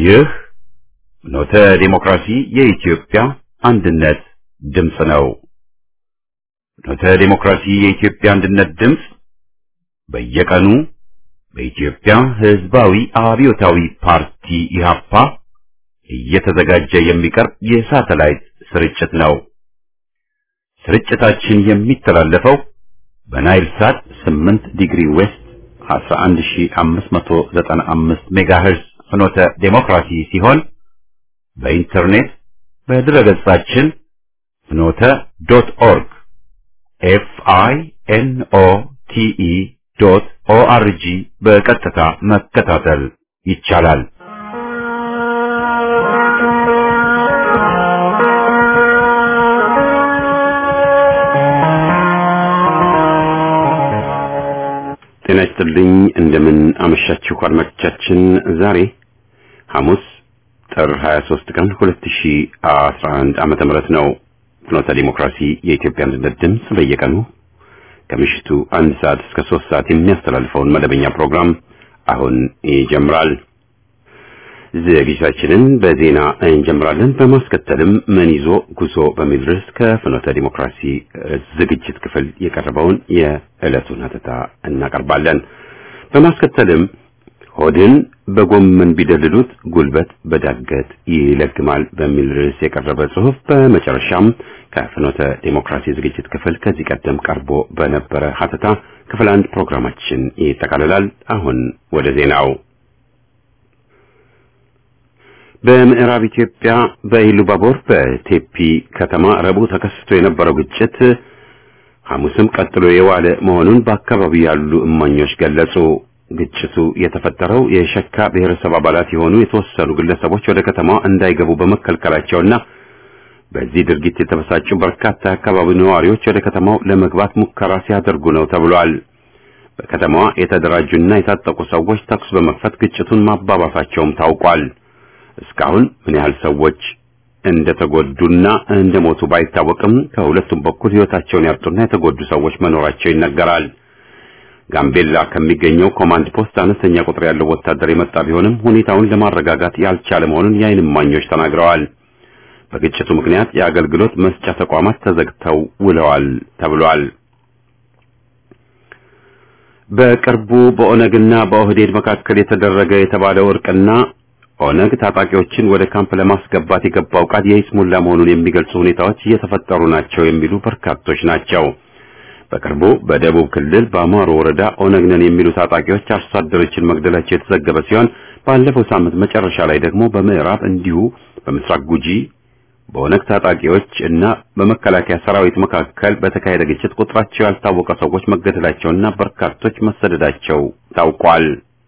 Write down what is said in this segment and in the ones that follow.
ይህ ኖተ ዲሞክራሲ የኢትዮጵያ አንድነት ድምፅ ነው። ኖተ ዲሞክራሲ የኢትዮጵያ አንድነት ድምፅ በየቀኑ በኢትዮጵያ ሕዝባዊ አብዮታዊ ፓርቲ ኢህአፓ እየተዘጋጀ የሚቀርብ የሳተላይት ስርጭት ነው። ስርጭታችን የሚተላለፈው በናይል ሳት 8 ዲግሪ ዌስት 11595 ሜጋሄርዝ ፍኖተ ዴሞክራሲ ሲሆን በኢንተርኔት በድረገጻችን ፍኖተ ዶት ኦርግ ኤፍ አይ ኤን ኦ ቲ ኢ ዶት ኦ አር ጂ በቀጥታ መከታተል ይቻላል። ጤና ይስጥልኝ። እንደምን አመሻችሁ አድማጮቻችን። ዛሬ ሐሙስ ጥር 23 ቀን 2011 ዓመተ ምህረት ነው። ፍኖተ ዲሞክራሲ የኢትዮጵያ አንድነት ድምፅ በየቀኑ ከምሽቱ አንድ ሰዓት እስከ ሶስት ሰዓት የሚያስተላልፈውን መደበኛ ፕሮግራም አሁን ይጀምራል። ዝግጅታችንን በዜና እንጀምራለን። በማስከተልም ምን ይዞ ጉዞ በሚል ርዕስ ከፍኖተ ዲሞክራሲ ዝግጅት ክፍል የቀረበውን የዕለቱን ሀተታ እናቀርባለን። በማስከተልም ሆድን በጎመን ቢደልሉት ጉልበት በዳገት ይለግማል በሚል ርዕስ የቀረበ ጽሑፍ፣ በመጨረሻም ከፍኖተ ዲሞክራሲ ዝግጅት ክፍል ከዚህ ቀደም ቀርቦ በነበረ ሀተታ ክፍል አንድ ፕሮግራማችን ይጠቃልላል። አሁን ወደ ዜናው በምዕራብ ኢትዮጵያ በኢሉባቦር በቴፒ ከተማ ረቡዕ ተከስቶ የነበረው ግጭት ሐሙስም ቀጥሎ የዋለ መሆኑን በአካባቢው ያሉ እማኞች ገለጹ። ግጭቱ የተፈጠረው የሸካ ብሔረሰብ አባላት የሆኑ የተወሰኑ ግለሰቦች ወደ ከተማዋ እንዳይገቡ በመከልከላቸውና በዚህ ድርጊት የተበሳጩ በርካታ የአካባቢው ነዋሪዎች ወደ ከተማው ለመግባት ሙከራ ሲያደርጉ ነው ተብሏል። በከተማዋ የተደራጁና የታጠቁ ሰዎች ተኩስ በመክፈት ግጭቱን ማባባሳቸውም ታውቋል። እስካሁን ምን ያህል ሰዎች እንደተጎዱና እንደሞቱ ባይታወቅም ከሁለቱም በኩል ሕይወታቸውን ያጡና የተጎዱ ሰዎች መኖራቸው ይነገራል። ጋምቤላ ከሚገኘው ኮማንድ ፖስት አነስተኛ ቁጥር ያለው ወታደር የመጣ ቢሆንም ሁኔታውን ለማረጋጋት ያልቻለ መሆኑን የዓይን እማኞች ተናግረዋል። በግጭቱ ምክንያት የአገልግሎት መስጫ ተቋማት ተዘግተው ውለዋል ተብሏል። በቅርቡ በኦነግና በኦህዴድ መካከል የተደረገ የተባለው እርቅና ኦነግ ታጣቂዎችን ወደ ካምፕ ለማስገባት የገባው ቃል የይስሙላ መሆኑን የሚገልጹ ሁኔታዎች እየተፈጠሩ ናቸው የሚሉ በርካቶች ናቸው። በቅርቡ በደቡብ ክልል በአማሮ ወረዳ ኦነግ ነን የሚሉ ታጣቂዎች አርሶ አደሮችን መግደላቸው የተዘገበ ሲሆን ባለፈው ሳምንት መጨረሻ ላይ ደግሞ በምዕራብ እንዲሁ በምስራቅ ጉጂ በኦነግ ታጣቂዎች እና በመከላከያ ሰራዊት መካከል በተካሄደ ግጭት ቁጥራቸው ያልታወቀ ሰዎች መገደላቸውና በርካቶች መሰደዳቸው ታውቋል።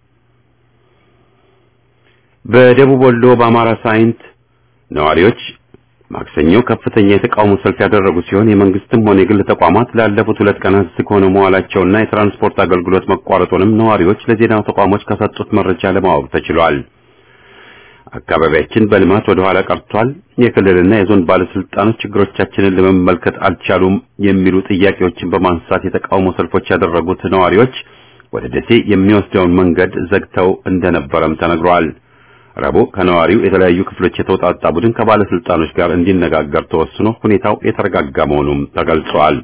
በደቡብ ወሎ በአማራ ሳይንት ነዋሪዎች ማክሰኞ ከፍተኛ የተቃውሞ ሰልፍ ያደረጉ ሲሆን የመንግስትም ሆነ የግል ተቋማት ላለፉት ሁለት ቀናት ዝግ ሆነው መዋላቸውና የትራንስፖርት አገልግሎት መቋረጡንም ነዋሪዎች ለዜና ተቋሞች ከሰጡት መረጃ ለማወቅ ተችሏል። አካባቢያችን በልማት ወደ ኋላ ቀርቷል፣ የክልልና የዞን ባለስልጣኖች ችግሮቻችንን ለመመልከት አልቻሉም የሚሉ ጥያቄዎችን በማንሳት የተቃውሞ ሰልፎች ያደረጉት ነዋሪዎች ወደ ደሴ የሚወስደውን መንገድ ዘግተው እንደነበረም ተነግሯል። ረቡዕ ከነዋሪው የተለያዩ ክፍሎች የተውጣጣ ቡድን ከባለስልጣኖች ጋር እንዲነጋገር ተወስኖ ሁኔታው የተረጋጋ መሆኑም ተገልጿል።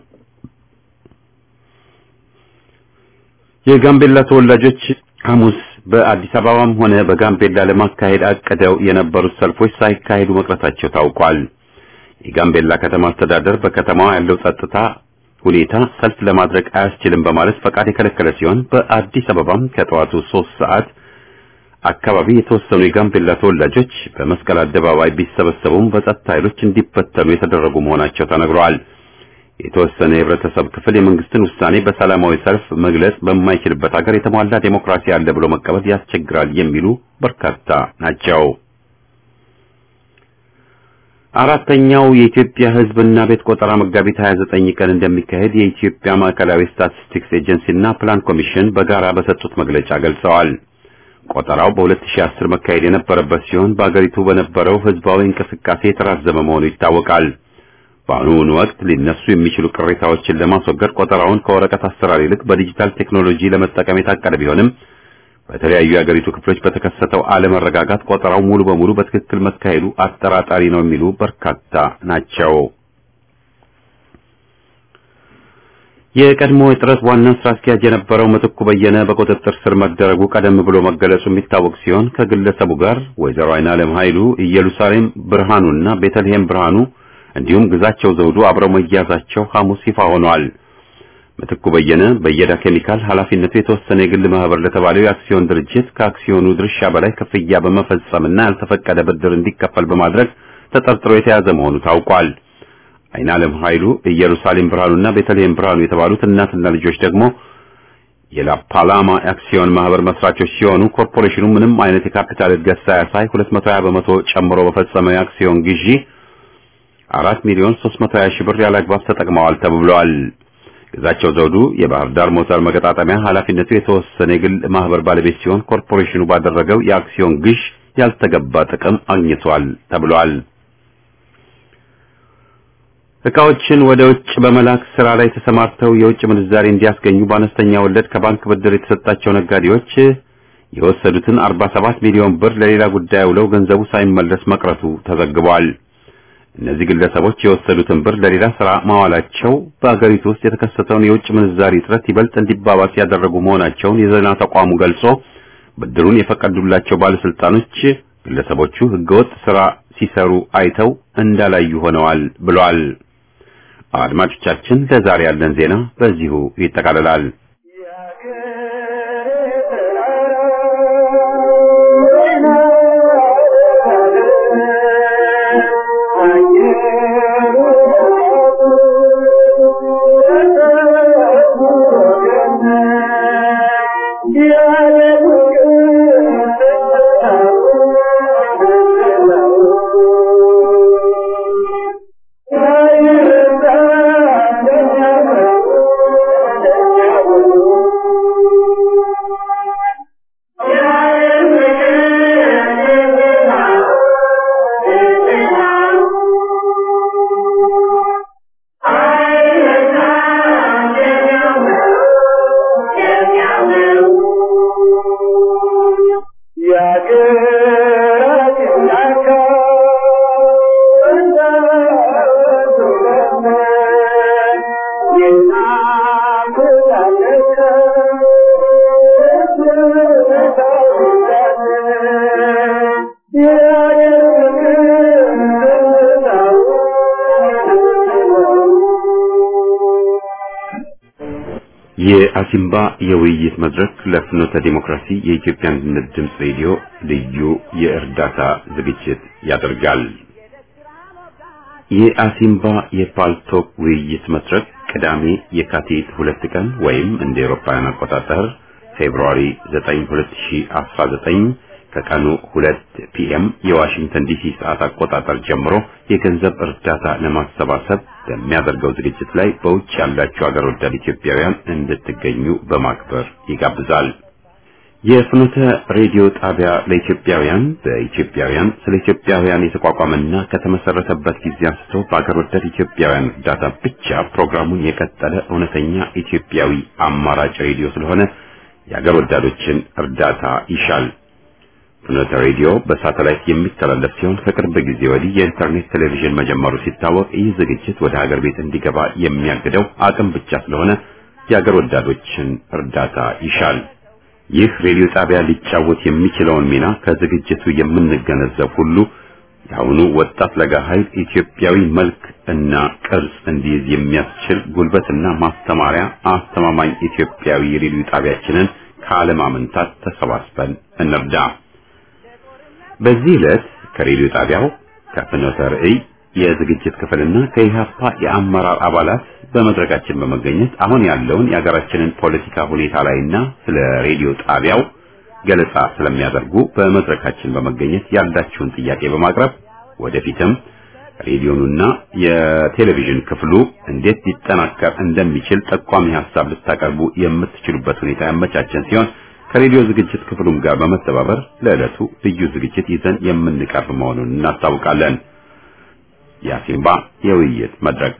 የጋምቤላ ተወላጆች ሐሙስ በአዲስ አበባም ሆነ በጋምቤላ ለማካሄድ አቅደው የነበሩት ሰልፎች ሳይካሄዱ መቅረታቸው ታውቋል። የጋምቤላ ከተማ አስተዳደር በከተማዋ ያለው ጸጥታ ሁኔታ ሰልፍ ለማድረግ አያስችልም በማለት ፈቃድ የከለከለ ሲሆን በአዲስ አበባም ከጠዋቱ ሶስት ሰዓት አካባቢ የተወሰኑ የጋምቤላ ተወላጆች በመስቀል አደባባይ ቢሰበሰቡም በጸጥታ ኃይሎች እንዲበተኑ የተደረጉ መሆናቸው ተነግረዋል። የተወሰነ የህብረተሰብ ክፍል የመንግስትን ውሳኔ በሰላማዊ ሰልፍ መግለጽ በማይችልበት ሀገር የተሟላ ዴሞክራሲ አለ ብሎ መቀበል ያስቸግራል የሚሉ በርካታ ናቸው። አራተኛው የኢትዮጵያ ሕዝብና ቤት ቆጠራ መጋቢት 29 ቀን እንደሚካሄድ የኢትዮጵያ ማዕከላዊ ስታቲስቲክስ ኤጀንሲና ፕላን ኮሚሽን በጋራ በሰጡት መግለጫ ገልጸዋል። ቆጠራው በ2010 መካሄድ የነበረበት ሲሆን በአገሪቱ በነበረው ህዝባዊ እንቅስቃሴ የተራዘመ መሆኑ ይታወቃል። በአሁኑ ወቅት ሊነሱ የሚችሉ ቅሬታዎችን ለማስወገድ ቆጠራውን ከወረቀት አሰራር ይልቅ በዲጂታል ቴክኖሎጂ ለመጠቀም የታቀደ ቢሆንም በተለያዩ የአገሪቱ ክፍሎች በተከሰተው አለመረጋጋት ቆጠራው ሙሉ በሙሉ በትክክል መካሄዱ አጠራጣሪ ነው የሚሉ በርካታ ናቸው። የቀድሞ የጥረት ዋና ስራ አስኪያጅ የነበረው ምትኩ በየነ በቁጥጥር ስር መደረጉ ቀደም ብሎ መገለጹ የሚታወቅ ሲሆን ከግለሰቡ ጋር ወይዘሮ አይናለም ኃይሉ፣ ኢየሩሳሌም ብርሃኑና ቤተልሔም ብርሃኑ እንዲሁም ግዛቸው ዘውዱ አብረው መያዛቸው ሐሙስ ይፋ ሆኗል። ምትኩ በየነ በየዳ ኬሚካል ኃላፊነቱ የተወሰነ የግል ማህበር ለተባለው የአክሲዮን ድርጅት ከአክሲዮኑ ድርሻ በላይ ክፍያ በመፈጸምና ያልተፈቀደ ብድር እንዲከፈል በማድረግ ተጠርጥሮ የተያዘ መሆኑ ታውቋል። አይናለም ኃይሉ፣ ኢየሩሳሌም ብርሃኑና ቤተልሔም ብርሃኑ የተባሉት እናትና ልጆች ደግሞ የላፓላማ አክሲዮን ማህበር መስራቾች ሲሆኑ ኮርፖሬሽኑ ምንም አይነት የካፒታል እድገት ሳያሳይ 220 በመቶ ጨምሮ በፈጸመው የአክሲዮን ግዢ 4 ሚሊዮን 320 ሺህ ብር ያለአግባብ ተጠቅመዋል ተብሏል። ግዛቸው ዘውዱ የባህር ዳር ሞተር መገጣጠሚያ ኃላፊነቱ የተወሰነ የግል ማህበር ባለቤት ሲሆን ኮርፖሬሽኑ ባደረገው የአክሲዮን ግዥ ያልተገባ ጥቅም አግኝቷል ተብሏል። እቃዎችን ወደ ውጭ በመላክ ስራ ላይ ተሰማርተው የውጭ ምንዛሪ እንዲያስገኙ በአነስተኛ ወለድ ከባንክ ብድር የተሰጣቸው ነጋዴዎች የወሰዱትን 47 ሚሊዮን ብር ለሌላ ጉዳይ ውለው ገንዘቡ ሳይመለስ መቅረቱ ተዘግቧል። እነዚህ ግለሰቦች የወሰዱትን ብር ለሌላ ስራ ማዋላቸው በአገሪቱ ውስጥ የተከሰተውን የውጭ ምንዛሪ እጥረት ይበልጥ እንዲባባስ ያደረጉ መሆናቸውን የዜና ተቋሙ ገልጾ ብድሩን የፈቀዱላቸው ባለስልጣኖች ግለሰቦቹ ህገወጥ ስራ ሲሰሩ አይተው እንዳላዩ ሆነዋል ብሏል። አድማጮቻችን፣ ለዛሬ ያለን ዜና በዚሁ ይጠቃልላል። የአሲምባ የውይይት መድረክ ለፍኖተ ዲሞክራሲ የኢትዮጵያ አንድነት ድምፅ ሬዲዮ ልዩ የእርዳታ ዝግጅት ያደርጋል። የአሲምባ የፓልቶክ ውይይት መድረክ ቅዳሜ የካቲት ሁለት ቀን ወይም እንደ ኤሮፓውያን አቆጣጠር ፌብሩዋሪ 9 2019 ከቀኑ 2 ፒኤም የዋሽንግተን ዲሲ ሰዓት አቆጣጠር ጀምሮ የገንዘብ እርዳታ ለማሰባሰብ በሚያደርገው ዝግጅት ላይ በውጭ ያላችሁ አገር ወዳድ ኢትዮጵያውያን እንድትገኙ በማክበር ይጋብዛል። የፍኖተ ሬዲዮ ጣቢያ ለኢትዮጵያውያን በኢትዮጵያውያን ስለ ኢትዮጵያውያን የተቋቋመና ከተመሰረተበት ጊዜ አንስቶ በአገር ወዳድ ኢትዮጵያውያን እርዳታ ብቻ ፕሮግራሙን የቀጠለ እውነተኛ ኢትዮጵያዊ አማራጭ ሬዲዮ ስለሆነ የአገር ወዳዶችን እርዳታ ይሻል። ፍኖተ ሬዲዮ በሳተላይት የሚተላለፍ ሲሆን ከቅርብ ጊዜ ወዲህ የኢንተርኔት ቴሌቪዥን መጀመሩ ሲታወቅ ይህ ዝግጅት ወደ ሀገር ቤት እንዲገባ የሚያግደው አቅም ብቻ ስለሆነ የሀገር ወዳዶችን እርዳታ ይሻል። ይህ ሬዲዮ ጣቢያ ሊጫወት የሚችለውን ሚና ከዝግጅቱ የምንገነዘብ ሁሉ የአሁኑ ወጣት ለጋ ኃይል ኢትዮጵያዊ መልክ እና ቅርጽ እንዲይዝ የሚያስችል ጉልበትና ማስተማሪያ አስተማማኝ ኢትዮጵያዊ ሬዲዮ ጣቢያችንን ካለማመንታት ተሰባስበን እንርዳ። በዚህ ዕለት ከሬዲዮ ጣቢያው ከፍኖተ ርዕይ የዝግጅት ክፍልና ከኢህአፓ የአመራር አባላት በመድረካችን በመገኘት አሁን ያለውን የሀገራችንን ፖለቲካ ሁኔታ ላይና ስለ ሬዲዮ ጣቢያው ገለጻ ስለሚያደርጉ በመድረካችን በመገኘት ያላችሁን ጥያቄ በማቅረብ ወደፊትም ሬዲዮኑና የቴሌቪዥን ክፍሉ እንዴት ሊጠናከር እንደሚችል ጠቋሚ ሀሳብ ልታቀርቡ የምትችሉበት ሁኔታ ያመቻቸን ሲሆን ከሬዲዮ ዝግጅት ክፍሉም ጋር በመተባበር ለዕለቱ ልዩ ዝግጅት ይዘን የምንቀርብ መሆኑን እናስታውቃለን። የአሲምባ የውይይት መድረክ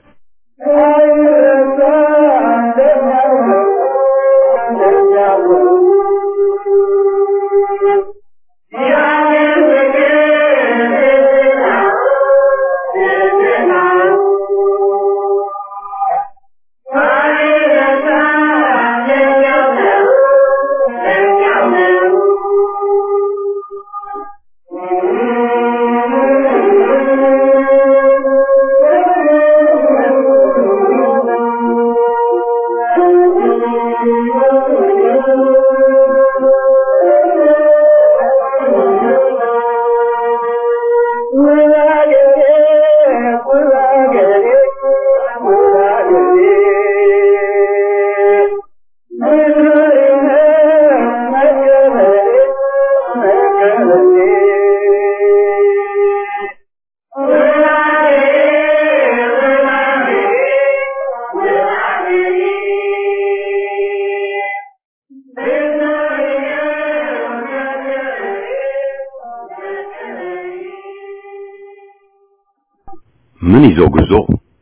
ምን ይዞ ጉዞ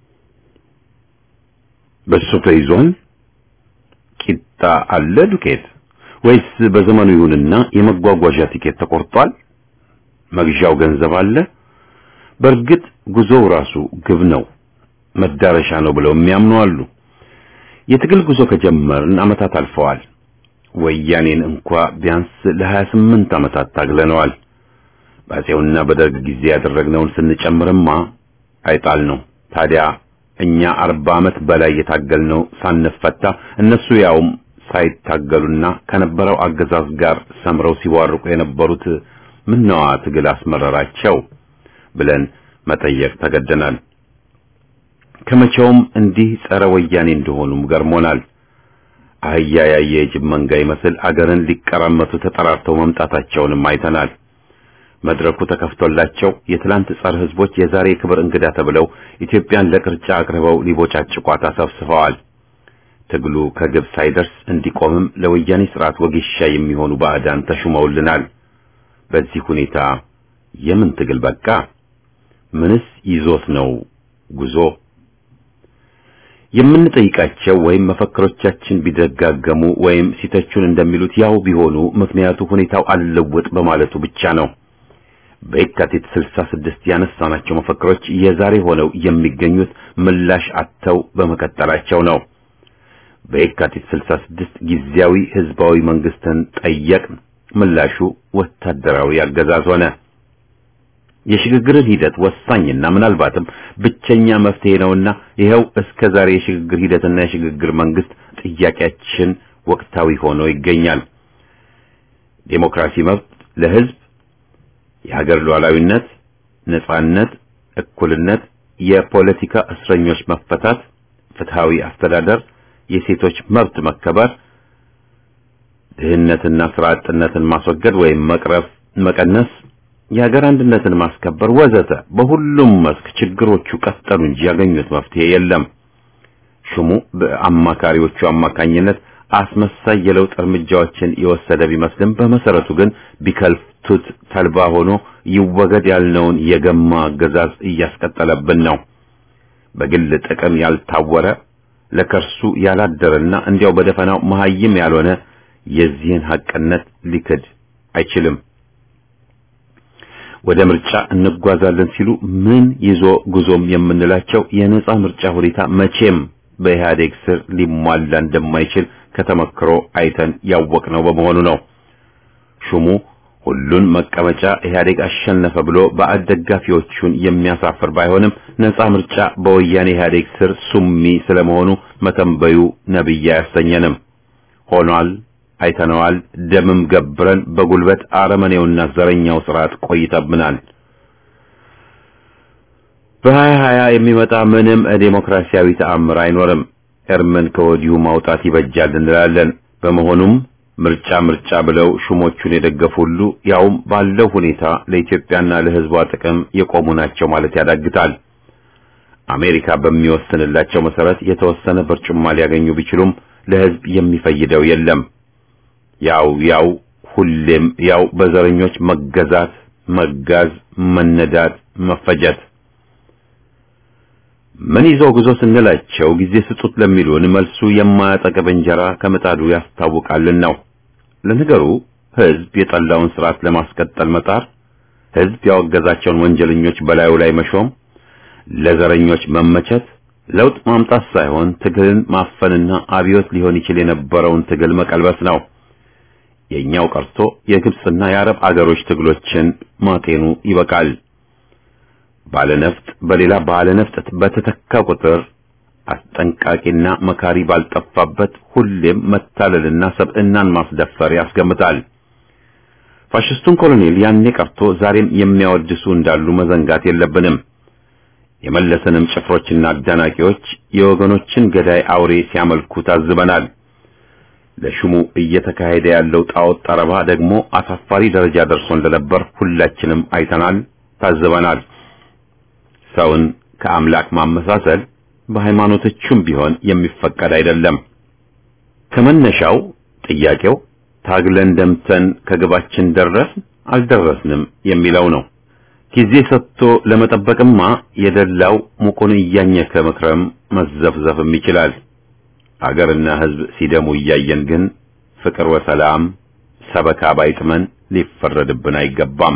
በሱ ተይዟል? ቂጣ አለ ዱቄት ወይስ በዘመኑ ይሁንና የመጓጓዣ ቲኬት ተቆርጧል? መግዣው ገንዘብ አለ? በእርግጥ ጉዞው ራሱ ግብ ነው፣ መዳረሻ ነው ብለው የሚያምኑ አሉ። የትግል ጉዞ ከጀመርን ዓመታት አልፈዋል። ወያኔን እንኳ ቢያንስ ለ28 ዓመታት ታግለነዋል። በአፄውና በደርግ ጊዜ ያደረግነውን ስንጨምርማ አይጣል ነው። ታዲያ እኛ አርባ ዓመት በላይ የታገልነው ሳንፈታ እነሱ ያውም ሳይታገሉና ከነበረው አገዛዝ ጋር ሰምረው ሲዋርቁ የነበሩት ምነዋ ትግል አስመረራቸው ብለን መጠየቅ ተገደናል። ከመቼውም እንዲህ ጸረ ወያኔ እንደሆኑም ገርሞናል። አህያ ያየ የጅብ መንጋ ይመስል አገርን ሊቀራመቱ ተጠራርተው መምጣታቸውንም አይተናል። መድረኩ ተከፍቶላቸው የትላንት ጸረ ሕዝቦች የዛሬ ክብር እንግዳ ተብለው ኢትዮጵያን ለቅርጫ አቅርበው ሊቦጫጭቋት አሰብስበዋል። ትግሉ ከግብ ሳይደርስ እንዲቆምም ለወያኔ ስርዓት ወጌሻ የሚሆኑ ባዕዳን ተሹመውልናል። በዚህ ሁኔታ የምን ትግል በቃ? ምንስ ይዞት ነው ጉዞ? የምንጠይቃቸው ወይም መፈክሮቻችን ቢደጋገሙ ወይም ሲተቹን እንደሚሉት ያው ቢሆኑ ምክንያቱ ሁኔታው አልለወጥ በማለቱ ብቻ ነው። በየካቲት 66 ያነሳናቸው መፈክሮች የዛሬ ሆነው የሚገኙት ምላሽ አጥተው በመቀጠላቸው ነው። በየካቲት 66 ጊዜያዊ ህዝባዊ መንግስትን ጠየቅን። ምላሹ ወታደራዊ አገዛዝ ሆነ። የሽግግርን ሂደት ወሳኝና ምናልባትም ብቸኛ መፍትሄ ነውና ይኸው እስከ ዛሬ የሽግግር ሂደትና የሽግግር መንግስት ጥያቄያችን ወቅታዊ ሆኖ ይገኛል። ዴሞክራሲ መብት ለህዝብ የሀገር ሉዓላዊነት፣ ነጻነት፣ እኩልነት፣ የፖለቲካ እስረኞች መፈታት፣ ፍትሃዊ አስተዳደር፣ የሴቶች መብት መከበር፣ ድህነትና ስራ አጥነትን ማስወገድ ወይም መቅረፍ መቀነስ፣ የሀገር አንድነትን ማስከበር ወዘተ በሁሉም መስክ ችግሮቹ ቀጠሉ እንጂ ያገኙት መፍትሄ የለም። ሹሙ በአማካሪዎቹ አማካኝነት አስመሳይ የለውጥ እርምጃዎችን የወሰደ ቢመስልም በመሰረቱ ግን ቢከልቱት ተልባ ሆኖ ይወገድ ያልነውን የገማ አገዛዝ እያስቀጠለብን ነው። በግል ጥቅም ያልታወረ ለከርሱ ያላደረና እንዲያው በደፈናው መሀይም ያልሆነ የዚህን ሐቅነት ሊክድ አይችልም። ወደ ምርጫ እንጓዛለን ሲሉ ምን ይዞ ጉዞም የምንላቸው የነጻ ምርጫ ሁኔታ መቼም በኢህአዴግ ስር ሊሟላ እንደማይችል ከተመክሮ አይተን ያወቅነው በመሆኑ ነው። ሹሙ ሁሉን መቀመጫ ኢህአዴግ አሸነፈ ብሎ ባዕድ ደጋፊዎቹን የሚያሳፍር ባይሆንም ነጻ ምርጫ በወያኔ ኢህአዴግ ስር ሱሚ ስለመሆኑ መተንበዩ ነብይ አያሰኘንም። ሆኗል፣ አይተነዋል። ደምም ገብረን በጉልበት አረመኔውና ዘረኛው ስርዓት ቆይተብናል። በሀያ ሀያ የሚመጣ ምንም ዴሞክራሲያዊ ተአምር አይኖርም። እርምን ከወዲሁ ማውጣት ይበጃል እንላለን። በመሆኑም ምርጫ ምርጫ ብለው ሹሞቹን የደገፉ ሁሉ ያውም ባለው ሁኔታ ለኢትዮጵያና ለሕዝቧ ጥቅም የቆሙ ናቸው ማለት ያዳግታል። አሜሪካ በሚወስንላቸው መሰረት የተወሰነ በርጩማ ሊያገኙ ቢችሉም ለሕዝብ የሚፈይደው የለም። ያው ያው ሁሌም ያው በዘረኞች መገዛት፣ መጋዝ፣ መነዳት፣ መፈጀት ምን ይዞ ጉዞ ስንላቸው ጊዜ ስጡት ለሚሉን መልሱ የማያጠግብ እንጀራ ከምጣዱ ያስታውቃልን ነው። ለነገሩ ሕዝብ የጠላውን ስርዓት ለማስቀጠል መጣር፣ ሕዝብ ያወገዛቸውን ወንጀለኞች በላዩ ላይ መሾም፣ ለዘረኞች መመቸት ለውጥ ማምጣት ሳይሆን ትግልን ማፈንና አብዮት ሊሆን ይችል የነበረውን ትግል መቀልበስ ነው። የኛው ቀርቶ የግብጽና የአረብ አገሮች ትግሎችን ማጤኑ ይበቃል። ባለነፍጥ በሌላ ባለነፍጥ በተተካ ቁጥር አስጠንቃቂና መካሪ ባልጠፋበት ሁሌም መታለልና ሰብዕናን ማስደፈር ያስገምታል። ፋሽስቱን ኮሎኔል ያኔ ቀርቶ ዛሬም የሚያወድሱ እንዳሉ መዘንጋት የለብንም። የመለሰንም ጭፍሮችና አዳናቂዎች የወገኖችን ገዳይ አውሬ ሲያመልኩ ታዝበናል። ለሹሙ እየተካሄደ ያለው ጣዖት ጠረባ ደግሞ አሳፋሪ ደረጃ ደርሶ እንደነበር ሁላችንም አይተናል፣ ታዝበናል። ሰውን ከአምላክ ማመሳሰል በሃይማኖቶቹም ቢሆን የሚፈቀድ አይደለም። ከመነሻው ጥያቄው ታግለን ደምተን ከግባችን ደረስን አልደረስንም የሚለው ነው። ጊዜ ሰጥቶ ለመጠበቅማ የደላው ሙቁን እያኘከ መክረም መዘፍዘፍም ይችላል። አገርና ሕዝብ ሲደሙ እያየን ግን ፍቅር ወሰላም ሰበካ ባይጥመን ሊፈረድብን አይገባም።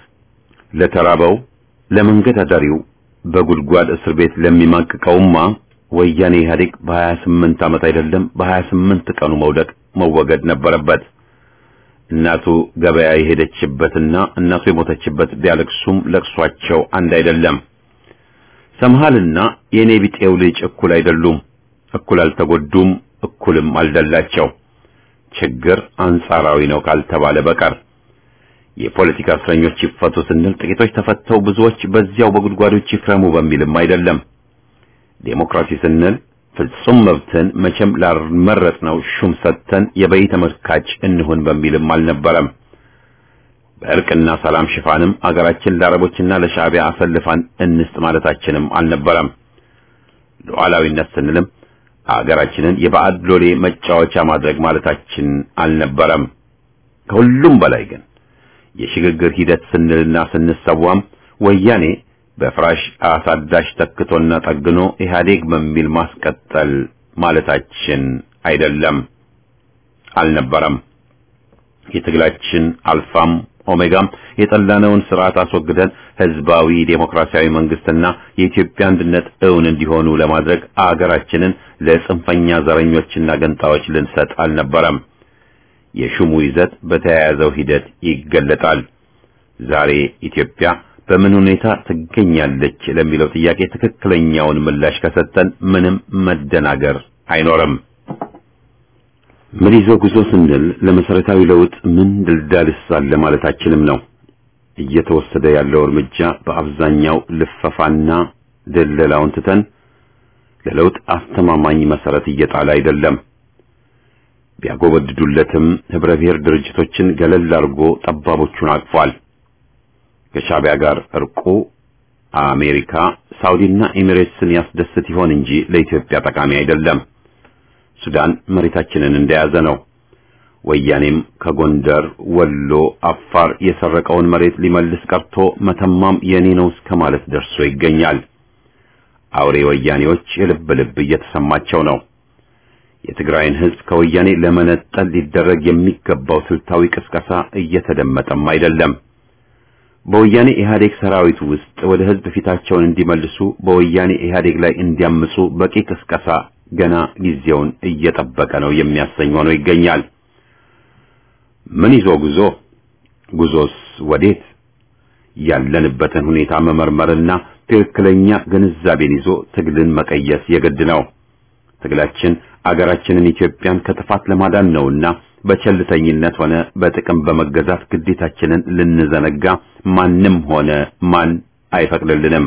ለተራበው ለመንገድ አዳሪው በጉድጓድ እስር ቤት ለሚማቅቀውማ ወያኔ ኢህአዴግ በሀያ ስምንት ዓመት አይደለም በሀያ ስምንት ቀኑ መውደቅ መወገድ ነበረበት። እናቱ ገበያ የሄደችበትና እናቱ የሞተችበት ቢያለቅሱም ለቅሷቸው አንድ አይደለም። ሰምሃልና የኔ ቢጤው ልጅ እኩል አይደሉም። እኩል አልተጎዱም፣ እኩልም አልደላቸው። ችግር አንጻራዊ ነው ካልተባለ በቀር የፖለቲካ እስረኞች ይፈቱ ስንል ጥቂቶች ተፈተው ብዙዎች በዚያው በጉድጓዶች ይክረሙ በሚልም አይደለም። ዴሞክራሲ ስንል ፍጹም መብትን መቼም ላልመረጥነው ሹም ሰጥተን የበይ ተመልካች እንሁን በሚልም አልነበረም። በእርቅና ሰላም ሽፋንም አገራችን ለአረቦችና ለሻዕቢያ አሰልፋን እንስጥ ማለታችንም አልነበረም። ሉዓላዊነት ስንልም አገራችንን የባዕድ ሎሌ መጫወቻ ማድረግ ማለታችን አልነበረም። ከሁሉም በላይ ግን የሽግግር ሂደት ስንልና ስንሰዋም ወያኔ በፍራሽ አሳዳሽ ተክቶና ጠግኖ ኢህአዴግ በሚል ማስቀጠል ማለታችን አይደለም፣ አልነበረም። የትግላችን አልፋም ኦሜጋም የጠላነውን ስርዓት አስወግደን ህዝባዊ ዴሞክራሲያዊ መንግስትና የኢትዮጵያ አንድነት እውን እንዲሆኑ ለማድረግ አገራችንን ለጽንፈኛ ዘረኞችና ገንጣዎች ልንሰጥ አልነበረም። የሹሙ ይዘት በተያያዘው ሂደት ይገለጣል። ዛሬ ኢትዮጵያ በምን ሁኔታ ትገኛለች ለሚለው ጥያቄ ትክክለኛውን ምላሽ ከሰጠን ምንም መደናገር አይኖርም። ምን ይዞ ጉዞ ስንል ለመሰረታዊ ለውጥ ምን ድልዳልስ አለ ማለታችንም ነው። እየተወሰደ ያለው እርምጃ በአብዛኛው ልፈፋና ደለላውን ትተን ለለውጥ አስተማማኝ መሰረት እየጣለ አይደለም። ቢያጎበድዱለትም ህብረ ብሔር ድርጅቶችን ገለል አድርጎ ጠባቦቹን አቅፏል። ከሻዕቢያ ጋር እርቁ አሜሪካ፣ ሳውዲና ኤሚሬትስን ያስደስት ይሆን እንጂ ለኢትዮጵያ ጠቃሚ አይደለም። ሱዳን መሬታችንን እንደያዘ ነው። ወያኔም ከጎንደር፣ ወሎ፣ አፋር የሰረቀውን መሬት ሊመልስ ቀርቶ መተማም የኔ ነው እስከ ማለት ደርሶ ይገኛል። አውሬ ወያኔዎች የልብ ልብ እየተሰማቸው ነው። የትግራይን ህዝብ ከወያኔ ለመነጠል ሊደረግ የሚገባው ስልታዊ ቅስቀሳ እየተደመጠም አይደለም። በወያኔ ኢህአዴግ ሰራዊት ውስጥ ወደ ህዝብ ፊታቸውን እንዲመልሱ በወያኔ ኢህአዴግ ላይ እንዲያምፁ በቂ ቅስቀሳ ገና ጊዜውን እየጠበቀ ነው የሚያሰኝ ሆኖ ይገኛል። ምን ይዞ ጉዞ? ጉዞስ ወዴት? ያለንበትን ሁኔታ መመርመርና ትክክለኛ ግንዛቤን ይዞ ትግልን መቀየስ የግድ ነው። ትግላችን አገራችንን ኢትዮጵያን ከጥፋት ለማዳን ነውና በቸልተኝነት ሆነ በጥቅም በመገዛት ግዴታችንን ልንዘነጋ ማንም ሆነ ማን አይፈቅድልንም።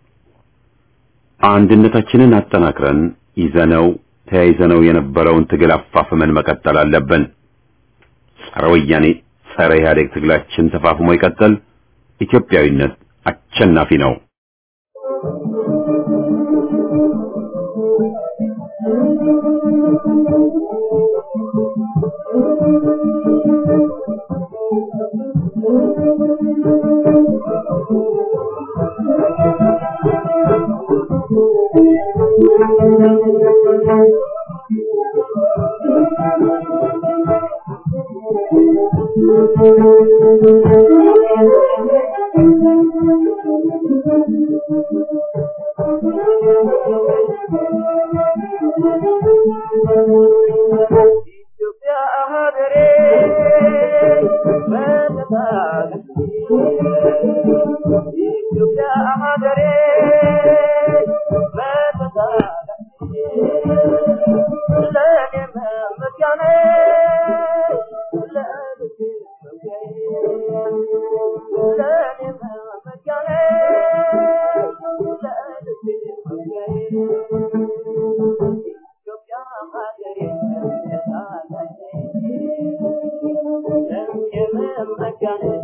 አንድነታችንን አጠናክረን ይዘነው ተያይዘነው የነበረውን ትግል አፋፍመን መቀጠል አለብን። ጸረ ወያኔ ጸረ ኢህአዴግ ትግላችን ተፋፍሞ ይቀጥል። ኢትዮጵያዊነት አሸናፊ ነው።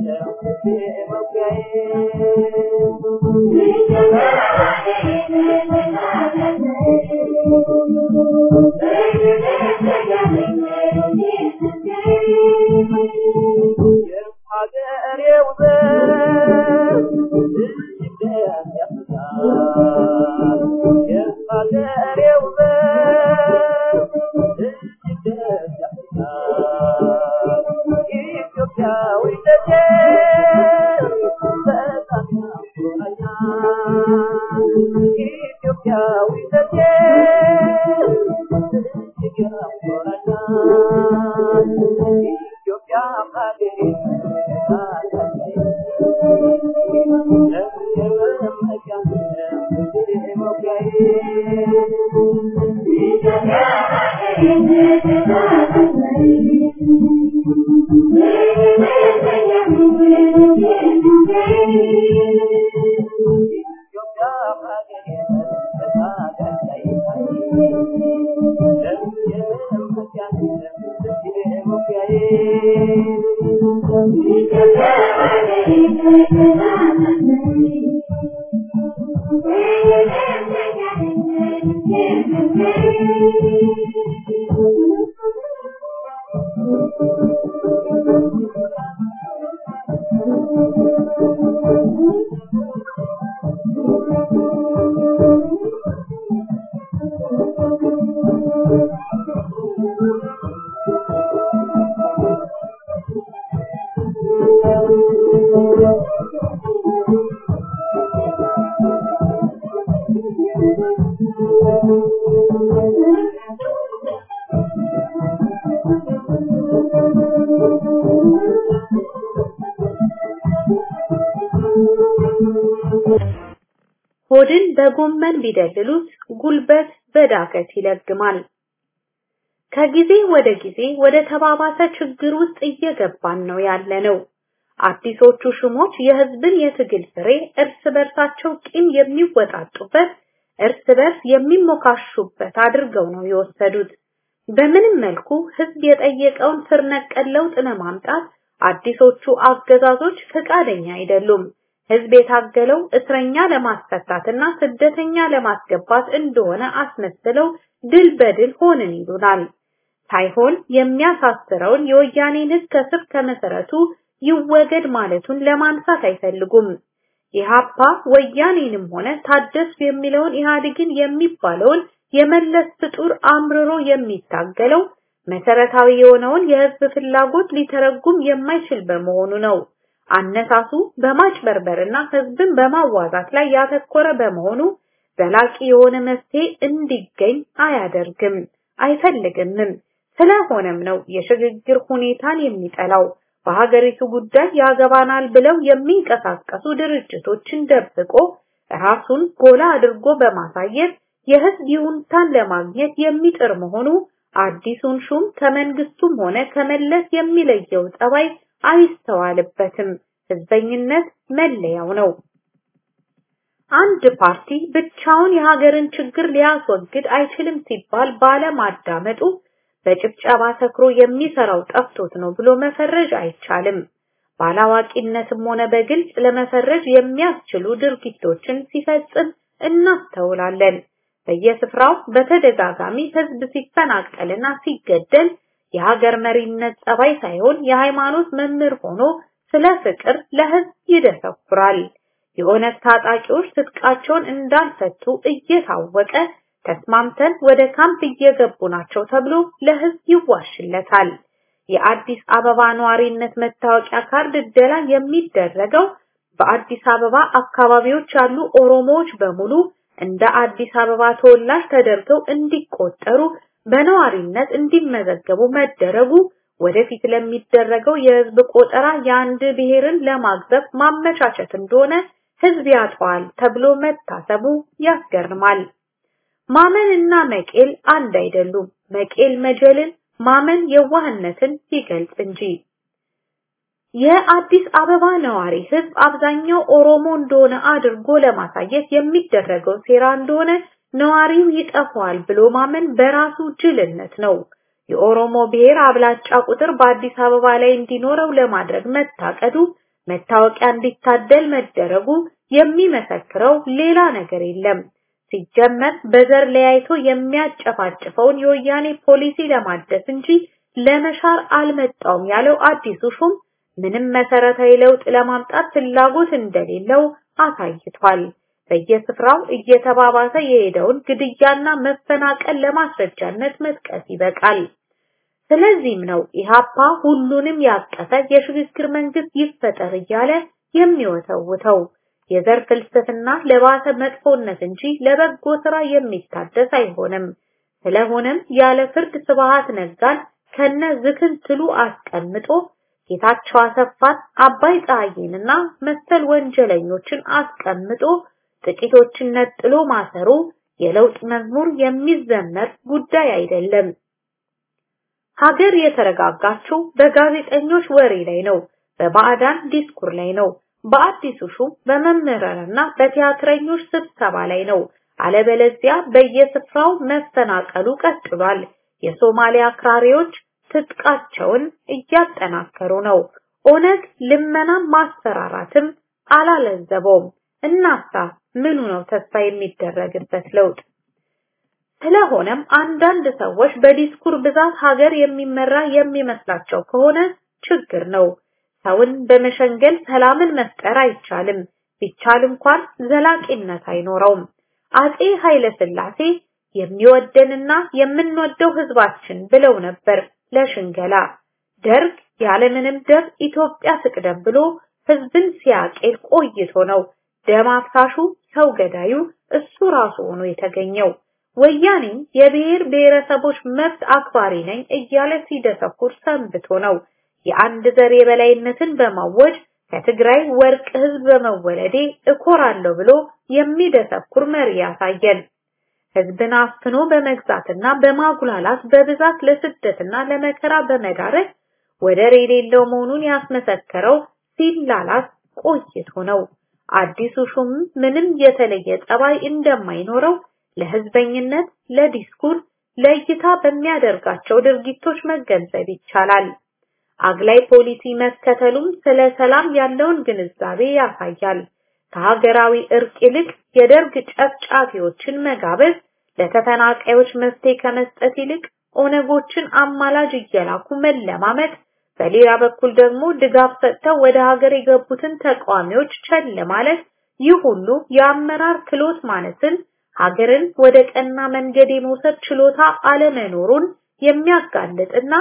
ሆድን በጎመን ቢደልሉት ጉልበት በዳገት ይለግማል። ከጊዜ ወደ ጊዜ ወደ ተባባሰ ችግር ውስጥ እየገባን ነው ያለነው። አዲሶቹ ሹሞች የህዝብን የትግል ፍሬ እርስ በርሳቸው ቂም የሚወጣጡበት፣ እርስ በርስ የሚሞካሹበት አድርገው ነው የወሰዱት። በምንም መልኩ ህዝብ የጠየቀውን ስር ነቀል ለውጥ ለማምጣት አዲሶቹ አገዛዞች ፈቃደኛ አይደሉም። ህዝብ የታገለው እስረኛ ለማስፈታትና ስደተኛ ለማስገባት እንደሆነ አስመስለው ድል በድል ሆንን ይሉናል። ሳይሆን የሚያሳስረውን የወያኔን ህግ ከስር ከመሰረቱ ይወገድ ማለቱን ለማንሳት አይፈልጉም። ኢህአፓ ወያኔንም ሆነ ታደስ የሚለውን ኢህአዴግን የሚባለውን የመለስ ፍጡር አምርሮ የሚታገለው መሰረታዊ የሆነውን የህዝብ ፍላጎት ሊተረጉም የማይችል በመሆኑ ነው። አነሳሱ በማጭበርበርና ህዝብን በማዋዛት ላይ ያተኮረ በመሆኑ ዘላቂ የሆነ መፍትሄ እንዲገኝ አያደርግም፣ አይፈልግምም። ስለሆነም ነው የሽግግር ሁኔታን የሚጠላው። በሀገሪቱ ጉዳይ ያገባናል ብለው የሚንቀሳቀሱ ድርጅቶችን ደብቆ ራሱን ጎላ አድርጎ በማሳየት የህዝብ ይሁንታን ለማግኘት የሚጥር መሆኑ አዲሱን ሹም ከመንግስቱም ሆነ ከመለስ የሚለየው ጠባይ አይስተዋልበትም። ህዝበኝነት መለያው ነው። አንድ ፓርቲ ብቻውን የሀገርን ችግር ሊያስወግድ አይችልም ሲባል ባለማዳመጡ በጭብጨባ ሰክሮ የሚሰራው ጠፍቶት ነው ብሎ መፈረጅ አይቻልም። ባላዋቂነትም ሆነ በግልጽ ለመፈረጅ የሚያስችሉ ድርጊቶችን ሲፈጽም እናስተውላለን። በየስፍራው በተደጋጋሚ ህዝብ ሲፈናቀልና ሲገደል የሀገር መሪነት ጸባይ ሳይሆን የሃይማኖት መምህር ሆኖ ስለ ፍቅር ለህዝብ ይደሰኩራል። የኦነግ ታጣቂዎች ትጥቃቸውን እንዳልፈቱ እየታወቀ ተስማምተን ወደ ካምፕ እየገቡ ናቸው ተብሎ ለህዝብ ይዋሽለታል። የአዲስ አበባ ነዋሪነት መታወቂያ ካርድ እደላ የሚደረገው በአዲስ አበባ አካባቢዎች ያሉ ኦሮሞዎች በሙሉ እንደ አዲስ አበባ ተወላጅ ተደርገው እንዲቆጠሩ በነዋሪነት እንዲመዘገቡ መደረጉ ወደፊት ለሚደረገው የህዝብ ቆጠራ የአንድ ብሔርን ለማግዘፍ ማመቻቸት እንደሆነ ህዝብ ያጠዋል ተብሎ መታሰቡ ያስገርማል። ማመን እና መቄል አንድ አይደሉም። መቄል መጀልን፣ ማመን የዋህነትን ይገልጽ እንጂ። የአዲስ አበባ ነዋሪ ህዝብ አብዛኛው ኦሮሞ እንደሆነ አድርጎ ለማሳየት የሚደረገው ሴራ እንደሆነ ነዋሪው ይጠፋዋል ብሎ ማመን በራሱ ጅልነት ነው። የኦሮሞ ብሔር አብላጫ ቁጥር በአዲስ አበባ ላይ እንዲኖረው ለማድረግ መታቀዱ መታወቂያ እንዲታደል መደረጉ የሚመሰክረው ሌላ ነገር የለም። ሲጀመር በዘር ለያይቶ የሚያጨፋጭፈውን የወያኔ ፖሊሲ ለማደስ እንጂ ለመሻር አልመጣውም ያለው አዲሱ ሹም ምንም መሰረታዊ ለውጥ ለማምጣት ፍላጎት እንደሌለው አሳይቷል። በየስፍራው እየተባባሰ የሄደውን ግድያና መፈናቀል ለማስረጃነት መጥቀስ ይበቃል። ስለዚህም ነው ኢሃፓ ሁሉንም ያቀፈ የሽግግር መንግስት ይፈጠር እያለ የሚወተውተው። የዘር ፍልስፍና ለባሰ መጥፎነት እንጂ ለበጎ ስራ የሚታደስ አይሆንም። ስለሆነም ያለ ፍርድ ስብሃት ነጋን ከነ ዝክንትሉ አስቀምጦ ጌታቸው አሰፋን፣ አባይ ፀሐይንና መሰል ወንጀለኞችን አስቀምጦ ጥቂቶችን ነጥሎ ማሰሩ የለውጥ መዝሙር የሚዘመር ጉዳይ አይደለም። ሀገር የተረጋጋችው በጋዜጠኞች ወሬ ላይ ነው፣ በባዕዳን ዲስኩር ላይ ነው፣ በአዲሱ ሹም በመምህራንና በቲያትረኞች ስብሰባ ላይ ነው። አለበለዚያ በየስፍራው መፈናቀሉ ቀጥሏል። የሶማሊያ አክራሪዎች ትጥቃቸውን እያጠናከሩ ነው። ኦነግ ልመናም ማስፈራራትም አላለዘበውም። እናሳ ምኑ ነው ተስፋ የሚደረግበት ለውጥ? ስለሆነም አንዳንድ ሰዎች በዲስኩር ብዛት ሀገር የሚመራ የሚመስላቸው ከሆነ ችግር ነው። ሰውን በመሸንገል ሰላምን መፍጠር አይቻልም። ቢቻል እንኳን ዘላቂነት አይኖረውም። አጼ ኃይለ ሥላሴ የሚወደንና የምንወደው ህዝባችን ብለው ነበር ለሽንገላ። ደርግ ያለምንም ደም ኢትዮጵያ ትቅደም ብሎ ህዝብን ሲያቄል ቆይቶ ነው ደም አፍሳሹ ሰው ገዳዩ እሱ ራሱ ሆኖ የተገኘው። ወያኔም የብሔር ብሔረሰቦች መብት አክባሪ ነኝ እያለ ሲደሰኩር ሰንብቶ ነው የአንድ ዘር የበላይነትን በማወጅ ከትግራይ ወርቅ ህዝብ በመወለዴ እኮራለሁ ብሎ የሚደሰኩር መሪ ያሳየን። ህዝብን አፍኖ በመግዛትና በማጉላላት በብዛት ለስደትና ለመከራ በመዳረግ ወደር የሌለው መሆኑን ያስመሰከረው ሲላላስ ቆይቶ ነው። አዲሱ ሹም ምንም የተለየ ጠባይ እንደማይኖረው ለህዝበኝነት፣ ለዲስኩር፣ ለእይታ በሚያደርጋቸው ድርጊቶች መገንዘብ ይቻላል። አግላይ ፖሊሲ መከተሉም ስለ ሰላም ያለውን ግንዛቤ ያሳያል። ከሀገራዊ እርቅ ይልቅ የደርግ ጨፍጫፊዎችን መጋበዝ ለተፈናቃዮች መፍትሄ ከመስጠት ይልቅ ኦነጎችን አማላጅ እየላኩ መለማመጥ፣ በሌላ በኩል ደግሞ ድጋፍ ሰጥተው ወደ ሀገር የገቡትን ተቃዋሚዎች ቸል ማለት፣ ይህ ሁሉ የአመራር ክሎት ማነስን ሀገርን ወደ ቀና መንገድ የመውሰድ ችሎታ አለመኖሩን የሚያጋልጥና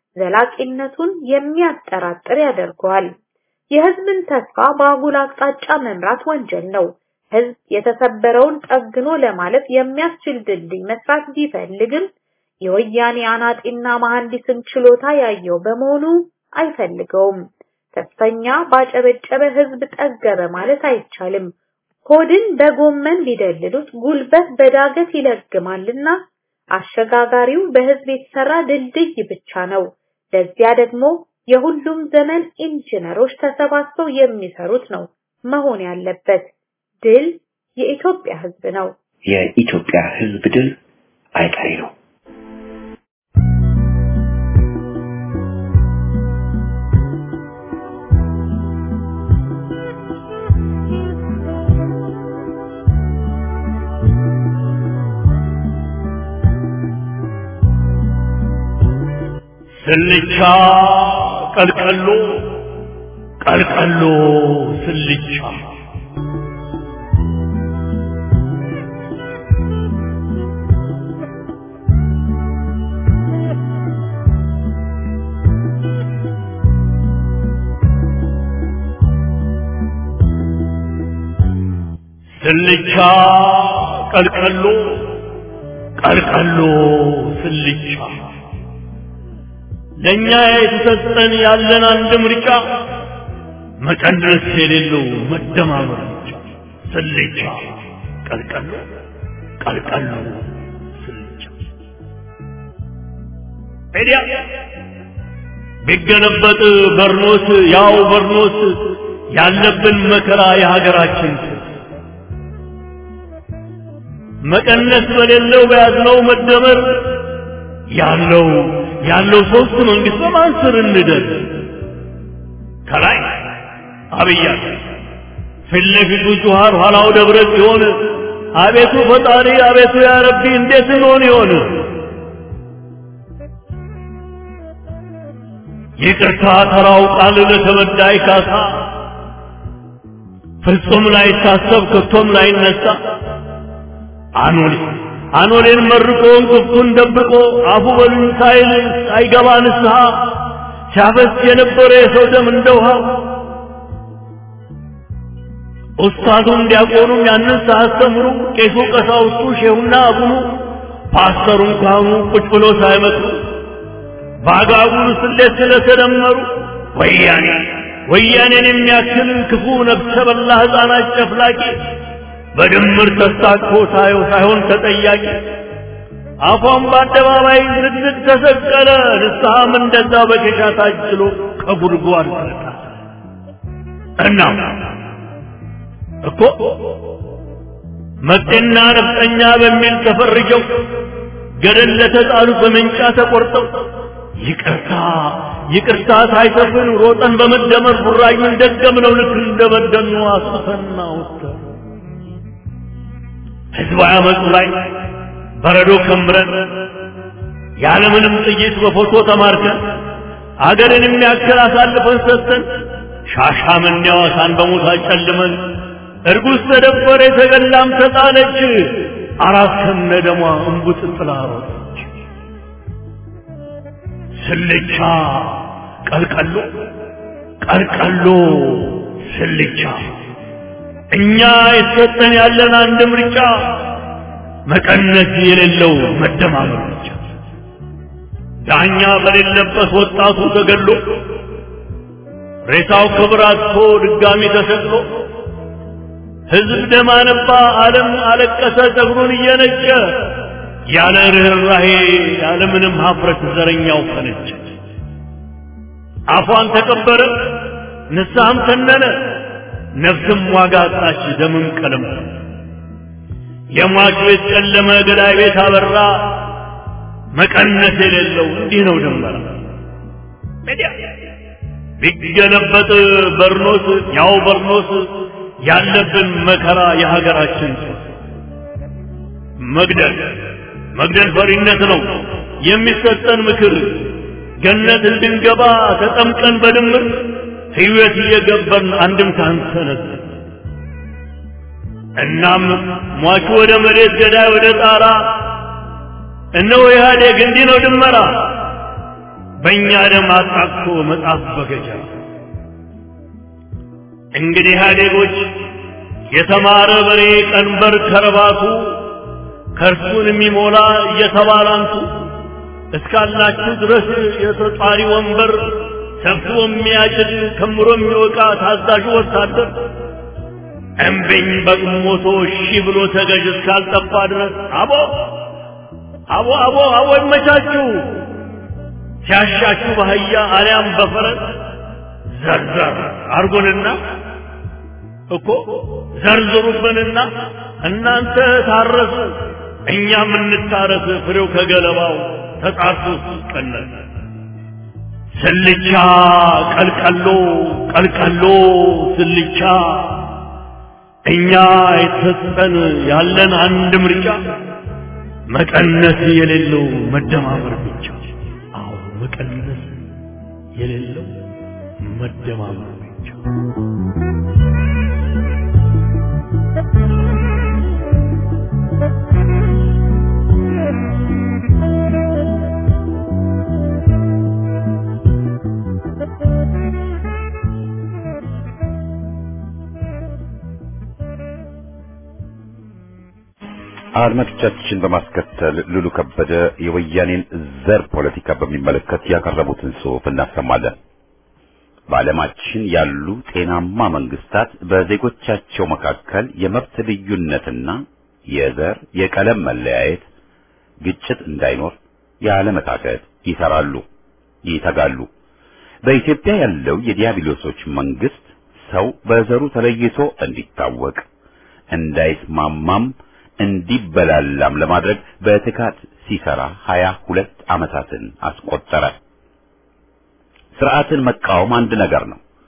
ዘላቂነቱን የሚያጠራጥር ያደርገዋል። የህዝብን ተስፋ በአጉል አቅጣጫ መምራት ወንጀል ነው። ህዝብ የተሰበረውን ጠግኖ ለማለፍ የሚያስችል ድልድይ መስራት ቢፈልግም የወያኔ አናጢና መሐንዲስን ችሎታ ያየው በመሆኑ አይፈልገውም። ተስፈኛ ባጨበጨበ ህዝብ ጠገበ ማለት አይቻልም። ሆድን በጎመን ቢደልሉት ጉልበት በዳገት ይለግማልና አሸጋጋሪው በህዝብ የተሰራ ድልድይ ብቻ ነው። ለዚያ ደግሞ የሁሉም ዘመን ኢንጂነሮች ተሰባስበው የሚሰሩት ነው መሆን ያለበት። ድል የኢትዮጵያ ህዝብ ነው። የኢትዮጵያ ህዝብ ድል አይቀሬ ነው። ስልቻ ቀልቀሎ ቀልቀሎ ስልቻ ስልቻ ቀልቀሎ ቀልቀሎ ስልቻ ለኛ የተሰጠን ያለን አንድ ምርጫ መቀነስ የሌለው መደማመር ብቻ። ስልቻ ቀልቀሎ ቀልቀሎ ስልቻ ሄዲያ ቢገለበጥ በርኖስ ያው በርኖስ ያለብን መከራ የሀገራችን መቀነስ በሌለው በያዝነው መደመር ያለው ያለው ሶስት መንግስት በማን ስር እንደር ከላይ አብያ ፊት ለፊቱ ጁሃር ኋላው ደብረ ሲሆን አቤቱ ፈጣሪ አቤቱ ያ ረቢ እንዴት እንሆን ይሆን ይቅርታ ተራው ቃል ለተበዳይ ካሳ ፍጹም ላይታሰብ ከቶም ላይነሳ አኖሌ አኖሌን መርቆ እንቅፍቱን ደብቆ አፉ በሉኝ ሳይል አይገባ ንስሐ ሲያፈስ የነበረ የሰው ደም እንደ ውሃ ኡስታዙም ዲያቆኑም ያንን ሳያስተምሩ ቄሱ ቀሳውስቱ ሼሁና አቡኑ ፓስተሩም ካህኑ ቁጭ ብሎ ሳይመክሩ በአጋጉል ስሌት ስለተደመሩ ወያኔ ወያኔን የሚያክል ክፉ ነፍሰ በላ ሕፃናት ጨፍላቂ በድምር ተስታቅፎ ሳየው ሳይሆን ተጠያቂ አፏን በአደባባይ ዝግዝግ ተሰቀለ። ንስሐም እንደዛ በኬሻ ታጅሎ ከጉድጓድ ተነሳ። እናም እኮ መጤና ነፍጠኛ በሚል ተፈርጀው ገደል ለተጣሉት በመንጫ ተቆርጠው ይቅርታ ይቅርታ ሳይሰፍን ሮጠን በመደመር ቡራዩን ደገምነው ልክ እንደበደኑ አስፈና ወጥተን ህዝባዊ አመፁ ላይ በረዶ ከምረን ያለምንም ጥይት በፎቶ ተማርከን አገርን የሚያክል አሳልፈን ሰጥተን ሻሻመኔ ሐዋሳን በሞት አጨልመን እርጉዝ ተደፈረ የተገላም ተጣለች አራት ከነ ደሟ እንቡጥ ጥላ ሮጠች ስልቻ ቀልቀሎ ቀልቀሎ ስልቻ እኛ የተሰጠን ያለን አንድ ምርጫ መቀነስ የሌለው መደማመር ብቻ ዳኛ በሌለበት ወጣቱ ተገሎ ሬሳው ክብር አጥቶ ድጋሚ ተሰቅሎ ህዝብ ደም አነባ፣ ዓለም አለቀሰ ጸጉሩን እየነጨ ያለ ርኅራሄ ያለ ምንም ሀፍረት ዘረኛው ፈነጨ። አፏን ተቀበረ፣ ንስሐም ተነነ፣ ነፍስም ዋጋ አጣች፣ ደምም ቀለም የሟች ቤት ጨለመ፣ ገዳይ ቤት አበራ። መቀነስ የሌለው እንዲህ ነው ድንበራ ቢገለበጥ በርኖስ ያው በርኖስ ያለብን መከራ የሀገራችን መግደል መግደል ፈሪነት ነው የሚሰጠን ምክር ገነት እንድንገባ ተጠምቀን በድምር ሕይወት እየገበርን አንድም ሳንሰነዝ እናም ሟቹ ወደ መሬት ገዳይ ወደ ጣራ እነሆ ኢህአዴግ እንዲህ ነው ድመራ በእኛ ደም አጣቅቶ መጽሐፍ በገጀራ እንግዲህ ኢህአዴጎች የተማረ በሬ ቀንበር ከረባቱ ከእርሱን የሚሞላ እየተባላንቱ እስካላችሁ ድረስ የተጧሪ ወንበር ሰብስቦ የሚያጭድ ከምሮ የሚወቃ ታዛዡ ወታደር እምቢኝ በግሞቶ እሺ ብሎ ተገዥ እስካልጠፋ ድረስ አቦ አቦ አቦ አቦ ይመቻችሁ ሲያሻችሁ በአህያ አሊያም በፈረስ ዘርዘር አርጎንና እኮ ዘርዝሩብንና እናንተ ታረሱ እኛም እንታረስ ፍሬው ከገለባው ተጣርቶ ሲቀነስ ስልቻ ቀልቀሎ ቀልቀሎ ስልቻ እኛ የተሰጠን ያለን አንድ ምርጫ መቀነስ የሌለው መደማመር ብቻ አዎ መቀነስ የሌለው መደማመር ብቻ አድማጮቻችን በማስከተል ሉሉ ከበደ የወያኔን ዘር ፖለቲካ በሚመለከት ያቀረቡትን ጽሑፍ እናሰማለን። በዓለማችን ያሉ ጤናማ መንግስታት በዜጎቻቸው መካከል የመብት ልዩነትና የዘር የቀለም መለያየት፣ ግጭት እንዳይኖር ያለመታከት ይሰራሉ፣ ይተጋሉ። በኢትዮጵያ ያለው የዲያብሎሶች መንግስት ሰው በዘሩ ተለይቶ እንዲታወቅ እንዳይስማማም እንዲበላላም ለማድረግ በትጋት ሲሰራ ሀያ ሁለት ዓመታትን አስቆጠረ። ስርዓትን መቃወም አንድ ነገር ነው።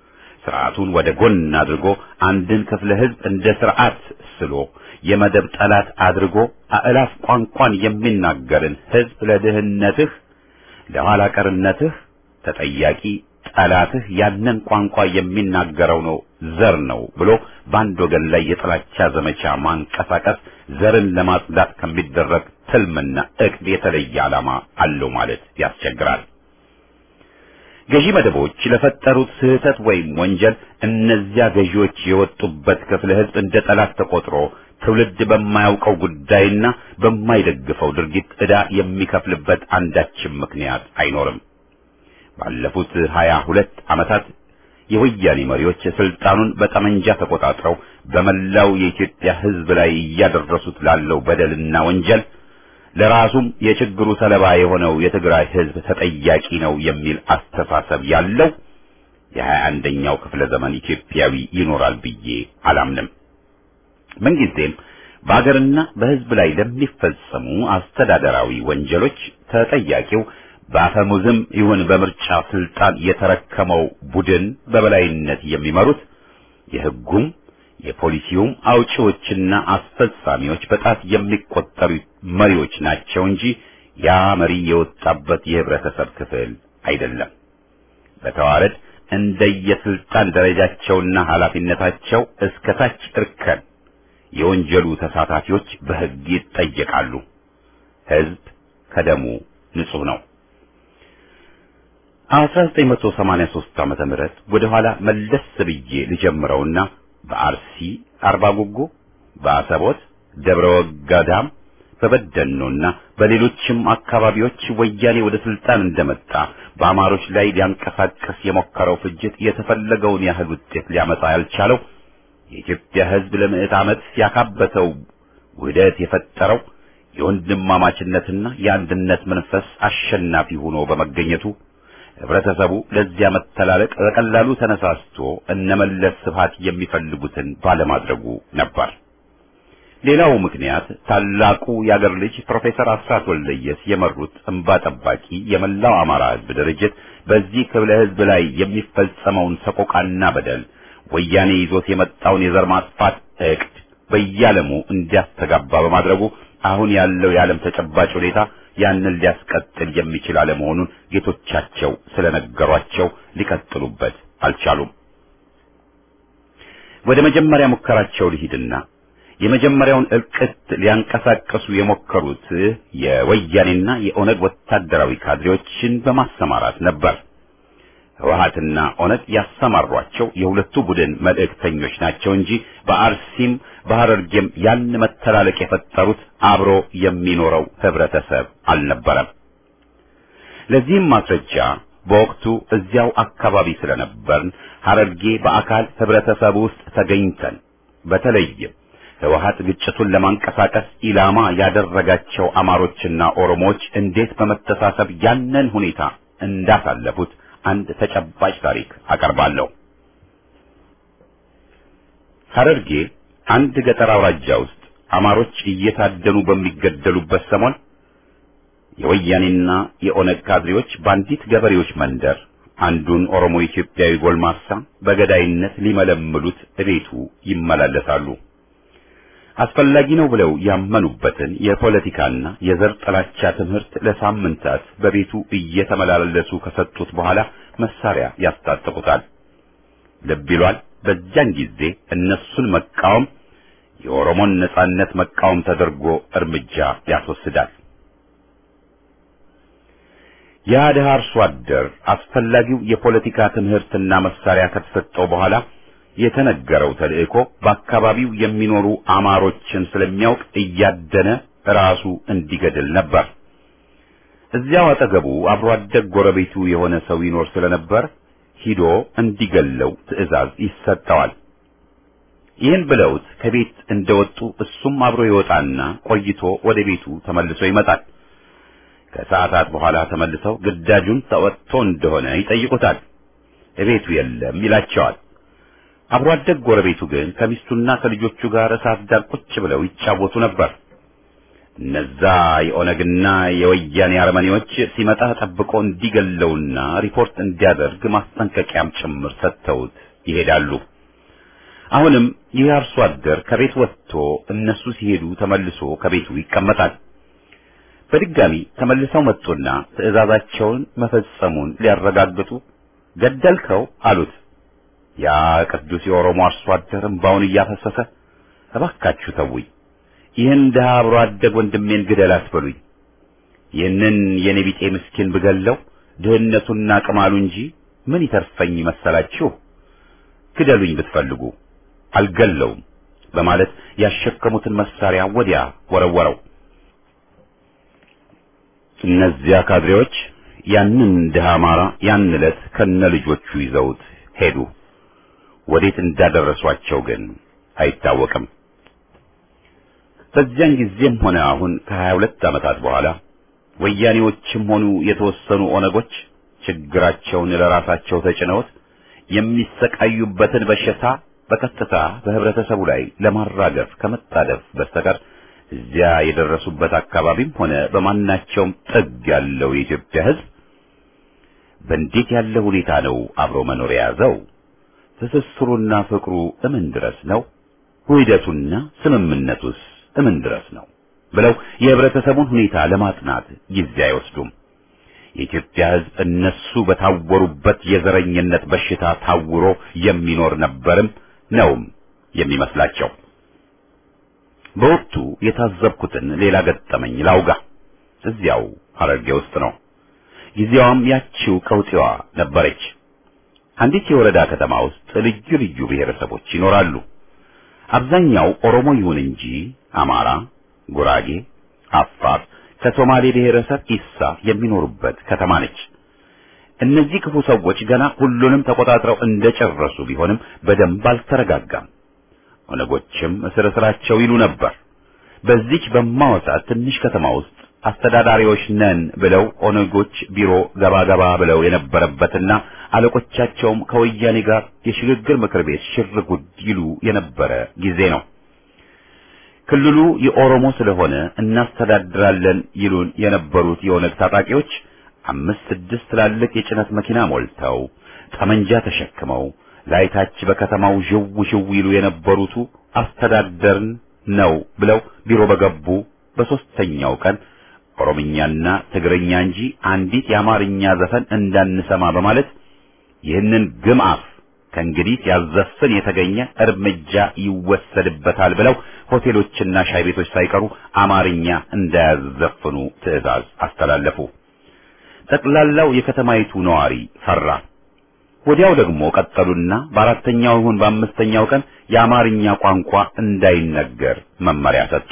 ስርዓቱን ወደ ጎን አድርጎ አንድን ክፍለ ህዝብ እንደ ስርዓት ስሎ የመደብ ጠላት አድርጎ አእላፍ ቋንቋን የሚናገርን ህዝብ ለድህነትህ ለኋላ ቀርነትህ ተጠያቂ ጠላትህ ያንን ቋንቋ የሚናገረው ነው ዘር ነው ብሎ በአንድ ወገን ላይ የጥላቻ ዘመቻ ማንቀሳቀስ ዘርን ለማጽዳት ከሚደረግ ትልምና እቅድ የተለየ ዓላማ አለው ማለት ያስቸግራል። ገዢ መደቦች ለፈጠሩት ስህተት ወይም ወንጀል እነዚያ ገዢዎች የወጡበት ክፍለ ህዝብ እንደ ጠላት ተቆጥሮ ትውልድ በማያውቀው ጉዳይና በማይደግፈው ድርጊት ዕዳ የሚከፍልበት አንዳችም ምክንያት አይኖርም። ባለፉት ሀያ ሁለት ዓመታት የወያኔ መሪዎች ስልጣኑን በጠመንጃ ተቆጣጥረው በመላው የኢትዮጵያ ህዝብ ላይ እያደረሱት ላለው በደልና ወንጀል ለራሱም የችግሩ ሰለባ የሆነው የትግራይ ህዝብ ተጠያቂ ነው የሚል አስተሳሰብ ያለው የሀያ አንደኛው ክፍለ ዘመን ኢትዮጵያዊ ይኖራል ብዬ አላምንም። ምንጊዜም በአገርና በህዝብ ላይ ለሚፈጸሙ አስተዳደራዊ ወንጀሎች ተጠያቂው በአፈሙዝም ይሁን በምርጫ ስልጣን የተረከመው ቡድን በበላይነት የሚመሩት የህጉም የፖሊሲውም አውጪዎችና አስፈጻሚዎች በጣት የሚቆጠሩ መሪዎች ናቸው እንጂ ያ መሪ የወጣበት የህብረተሰብ ክፍል አይደለም። በተዋረድ እንደየስልጣን ደረጃቸውና ኃላፊነታቸው እስከ ታች እርከን የወንጀሉ ተሳታፊዎች በህግ ይጠየቃሉ። ህዝብ ከደሙ ንጹህ ነው። 1983 ዓመተ ምህረት ወደ ኋላ መለስ ብዬ ልጀምረውና በአርሲ አርባ ጉጉ፣ በአሰቦት ደብረ ወጋዳም፣ በበደኖና በሌሎችም አካባቢዎች ወያኔ ወደ ስልጣን እንደመጣ በአማሮች ላይ ሊያንቀሳቀስ የሞከረው ፍጅት የተፈለገውን ያህል ውጤት ሊያመጣ ያልቻለው የኢትዮጵያ ህዝብ ለምዕት ዓመት ያካበተው ውህደት የፈጠረው የወንድማማችነትና የአንድነት መንፈስ አሸናፊ ሆኖ በመገኘቱ ህብረተሰቡ ለዚያ መተላለቅ በቀላሉ ተነሳስቶ እነመለስ ስብሃት የሚፈልጉትን ባለማድረጉ ነበር። ሌላው ምክንያት ታላቁ የአገር ልጅ ፕሮፌሰር አስራት ወልደየስ የመሩት እንባ ጠባቂ የመላው አማራ ህዝብ ድርጅት በዚህ ክፍለ ህዝብ ላይ የሚፈጸመውን ሰቆቃና በደል ወያኔ ይዞት የመጣውን የዘር ማጥፋት እቅድ በየዓለሙ እንዲያስተጋባ በማድረጉ አሁን ያለው የዓለም ተጨባጭ ሁኔታ ያንን ሊያስቀጥል የሚችል አለመሆኑን ጌቶቻቸው ስለነገሯቸው ሊቀጥሉበት አልቻሉም። ወደ መጀመሪያ ሙከራቸው ልሂድና የመጀመሪያውን እልቅት ሊያንቀሳቀሱ የሞከሩት የወያኔና የኦነግ ወታደራዊ ካድሬዎችን በማሰማራት ነበር። ህወሓትና ኦነግ ያሰማሯቸው የሁለቱ ቡድን መልእክተኞች ናቸው እንጂ በአርሲም በሐረርጌም ያን መተላለቅ የፈጠሩት አብሮ የሚኖረው ህብረተሰብ አልነበረም። ለዚህም ማስረጃ በወቅቱ እዚያው አካባቢ ስለነበርን ሐረርጌ በአካል ህብረተሰብ ውስጥ ተገኝተን በተለይም ህወሓት ግጭቱን ለማንቀሳቀስ ኢላማ ያደረጋቸው አማሮችና ኦሮሞዎች እንዴት በመተሳሰብ ያንን ሁኔታ እንዳሳለፉት አንድ ተጨባጭ ታሪክ አቀርባለሁ። ሐረርጌ አንድ ገጠር አውራጃ ውስጥ አማሮች እየታደኑ በሚገደሉበት ሰሞን የወያኔና የኦነግ ካድሬዎች በአንዲት ገበሬዎች መንደር አንዱን ኦሮሞ ኢትዮጵያዊ ጎልማሳ በገዳይነት ሊመለምሉት እቤቱ ይመላለሳሉ። አስፈላጊ ነው ብለው ያመኑበትን የፖለቲካና የዘር ጥላቻ ትምህርት ለሳምንታት በቤቱ እየተመላለሱ ከሰጡት በኋላ መሳሪያ ያስታጥቁታል። ልብ ይሏል። በዚያን ጊዜ እነሱን መቃወም የኦሮሞን ነጻነት መቃወም ተደርጎ እርምጃ ያስወስዳል። ያ ድሃ አርሶ አደር አስፈላጊው የፖለቲካ ትምህርትና መሳሪያ ከተሰጠው በኋላ የተነገረው ተልእኮ በአካባቢው የሚኖሩ አማሮችን ስለሚያውቅ እያደነ ራሱ እንዲገድል ነበር። እዚያው አጠገቡ አብሮ አደግ ጎረቤቱ የሆነ ሰው ይኖር ስለነበር ሂዶ እንዲገለው ትዕዛዝ ይሰጠዋል። ይህን ብለውት ከቤት እንደወጡ እሱም አብሮ ይወጣና ቆይቶ ወደ ቤቱ ተመልሶ ይመጣል። ከሰዓታት በኋላ ተመልሰው ግዳጁን ተወጥቶ እንደሆነ ይጠይቁታል። እቤቱ የለም ይላቸዋል። አብሮ አደግ ጎረቤቱ ግን ከሚስቱና ከልጆቹ ጋር እሳት ዳር ቁጭ ብለው ይጫወቱ ነበር። እነዛ የኦነግና የወያኔ አረመኔዎች ሲመጣ ጠብቆ እንዲገለውና ሪፖርት እንዲያደርግ ማስጠንቀቂያም ጭምር ሰጥተውት ይሄዳሉ። አሁንም ይህ አርሶ አደር ከቤት ወጥቶ እነሱ ሲሄዱ ተመልሶ ከቤቱ ይቀመጣል። በድጋሚ ተመልሰው መጡና ትዕዛዛቸውን መፈጸሙን ሊያረጋግጡ ገደልከው አሉት። ያ ቅዱስ የኦሮሞ አርሶ አደር እምባውን እያፈሰሰ እባካችሁ ተውኝ፣ ይህን ድሃ አብሮ አደግ ወንድሜን ግደል አትበሉኝ። ይህንን የኔ ቢጤ ምስኪን ብገለው ድህነቱና ቅማሉ እንጂ ምን ይተርፈኝ መሰላችሁ? ግደሉኝ ብትፈልጉ አልገለውም በማለት ያሸከሙትን መሳሪያ ወዲያ ወረወረው። እነዚያ ካድሬዎች ያንን ድሃ አማራ ያን ዕለት ከነ ልጆቹ ይዘውት ሄዱ። ወዴት እንዳደረሷቸው ግን አይታወቅም። በዚያን ጊዜም ሆነ አሁን ከሀያ ሁለት ዓመታት በኋላ ወያኔዎችም ሆኑ የተወሰኑ ኦነጎች ችግራቸውን ለራሳቸው ተጭነውት የሚሰቃዩበትን በሽታ በቀጥታ በህብረተሰቡ ላይ ለማራገፍ ከመጣደፍ በስተቀር እዚያ የደረሱበት አካባቢም ሆነ በማናቸውም ጥግ ያለው የኢትዮጵያ ሕዝብ በእንዴት ያለ ሁኔታ ነው አብሮ መኖር የያዘው? ትስስሩና ፍቅሩ እምን ድረስ ነው? ውህደቱና ስምምነቱስ እምን ድረስ ነው? ብለው የህብረተሰቡን ሁኔታ ለማጥናት ጊዜ አይወስዱም። የኢትዮጵያ ሕዝብ እነሱ በታወሩበት የዘረኝነት በሽታ ታውሮ የሚኖር ነበርም ነውም የሚመስላቸው። በወቅቱ የታዘብኩትን ሌላ ገጠመኝ ላውጋ። እዚያው ሐረርጌ ውስጥ ነው። ጊዜዋም ያቺው ቀውጢዋ ነበረች። አንዲት የወረዳ ከተማ ውስጥ ልዩ ልዩ ብሔረሰቦች ይኖራሉ። አብዛኛው ኦሮሞ ይሁን እንጂ አማራ፣ ጉራጌ፣ አፋር ከሶማሌ ብሔረሰብ ኢሳ የሚኖሩበት ከተማ ነች። እነዚህ ክፉ ሰዎች ገና ሁሉንም ተቆጣጥረው እንደጨረሱ ቢሆንም በደንብ አልተረጋጋም። ኦነጎችም እስር እስራቸው ይሉ ነበር። በዚች በማወሳት ትንሽ ከተማ ውስጥ አስተዳዳሪዎች ነን ብለው ኦነጎች ቢሮ ገባ ገባ ብለው የነበረበትና አለቆቻቸውም ከወያኔ ጋር የሽግግር ምክር ቤት ሽር ጉድ ይሉ የነበረ ጊዜ ነው። ክልሉ የኦሮሞ ስለሆነ እናስተዳድራለን ይሉን የነበሩት የኦነግ ታጣቂዎች አምስት ስድስት ትላልቅ የጭነት መኪና ሞልተው ጠመንጃ ተሸክመው ላይታች በከተማው ዥው ዥው ይሉ የነበሩቱ አስተዳደርን ነው ብለው ቢሮ በገቡ በሶስተኛው ቀን ኦሮምኛና ትግርኛ እንጂ አንዲት የአማርኛ ዘፈን እንዳንሰማ በማለት ይህንን ግምአፍ ከእንግዲህ ሲያዘፍን የተገኘ እርምጃ ይወሰድበታል ብለው ሆቴሎችና ሻይ ቤቶች ሳይቀሩ አማርኛ እንዳያዘፍኑ ትዕዛዝ አስተላለፉ። ጠቅላላው የከተማይቱ ነዋሪ ፈራ። ወዲያው ደግሞ ቀጠሉና በአራተኛው ይሁን በአምስተኛው ቀን የአማርኛ ቋንቋ እንዳይነገር መመሪያ ሰጡ።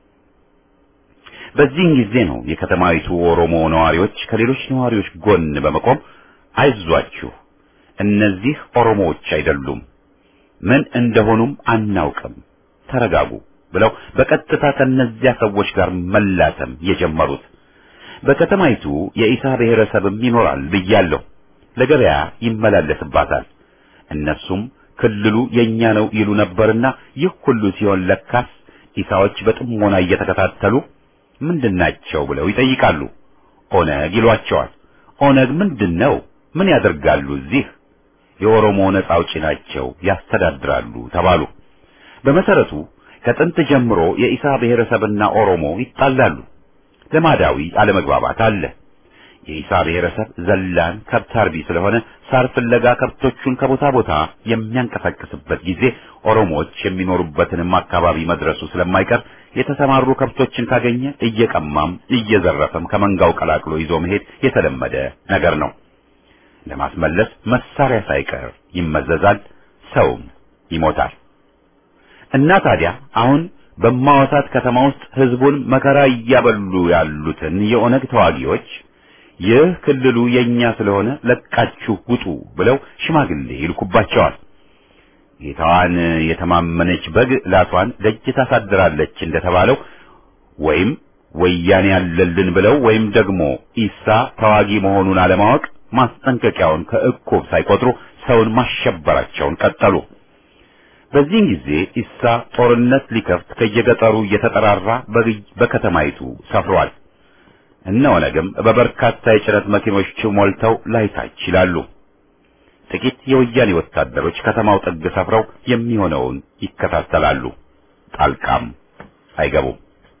በዚህን ጊዜ ነው የከተማይቱ ኦሮሞ ነዋሪዎች ከሌሎች ነዋሪዎች ጎን በመቆም አይዟችሁ፣ እነዚህ ኦሮሞዎች አይደሉም፣ ምን እንደሆኑም አናውቅም፣ ተረጋጉ ብለው በቀጥታ ከነዚያ ሰዎች ጋር መላተም የጀመሩት። በከተማይቱ የኢሳ ብሔረሰብም ይኖራል ብያለሁ። ለገበያ ይመላለስባታል። እነሱም ክልሉ የኛ ነው ይሉ ነበርና ይህ ሁሉ ሲሆን ለካስ ኢሳዎች በጥሞና እየተከታተሉ ምንድናቸው ብለው ይጠይቃሉ። ኦነግ ይሏቸዋል። ኦነግ ምንድን ነው? ምን ያደርጋሉ እዚህ? የኦሮሞ ነጻ አውጪ ናቸው፣ ያስተዳድራሉ ተባሉ። በመሰረቱ ከጥንት ጀምሮ የኢሳ ብሔረሰብና ኦሮሞ ይጣላሉ። ልማዳዊ አለመግባባት አለ። የኢሳ ብሔረሰብ ዘላን ከብት አርቢ ስለሆነ ሳር ፍለጋ ከብቶቹን ከቦታ ቦታ የሚያንቀሳቅስበት ጊዜ ኦሮሞዎች የሚኖሩበትንም አካባቢ መድረሱ ስለማይቀር የተሰማሩ ከብቶችን ካገኘ እየቀማም እየዘረፈም ከመንጋው ቀላቅሎ ይዞ መሄድ የተለመደ ነገር ነው። ለማስመለስ መሳሪያ ሳይቀር ይመዘዛል፣ ሰውም ይሞታል። እና ታዲያ አሁን በማወሳት ከተማ ውስጥ ህዝቡን መከራ እያበሉ ያሉትን የኦነግ ተዋጊዎች ይህ ክልሉ የኛ ስለሆነ ለቃችሁ ውጡ ብለው ሽማግሌ ይልኩባቸዋል። ጌታዋን የተማመነች በግ ላቷን ደጅ ታሳድራለች እንደተባለው ወይም ወያኔ ያለልን ብለው ወይም ደግሞ ኢሳ ተዋጊ መሆኑን አለማወቅ ማስጠንቀቂያውን ከእቁብ ሳይቆጥሩ ሰውን ማሸበራቸውን ቀጠሉ። በዚህን ጊዜ ኢሳ ጦርነት ሊከፍት ከየገጠሩ እየተጠራራ በከተማይቱ ሰፍሯል። እነ ኦነግም በበርካታ የጭነት መኪኖች ሞልተው ላይታች ይላሉ። ጥቂት የወያኔ ወታደሮች ከተማው ጥግ ሰፍረው የሚሆነውን ይከታተላሉ። ጣልቃም አይገቡም።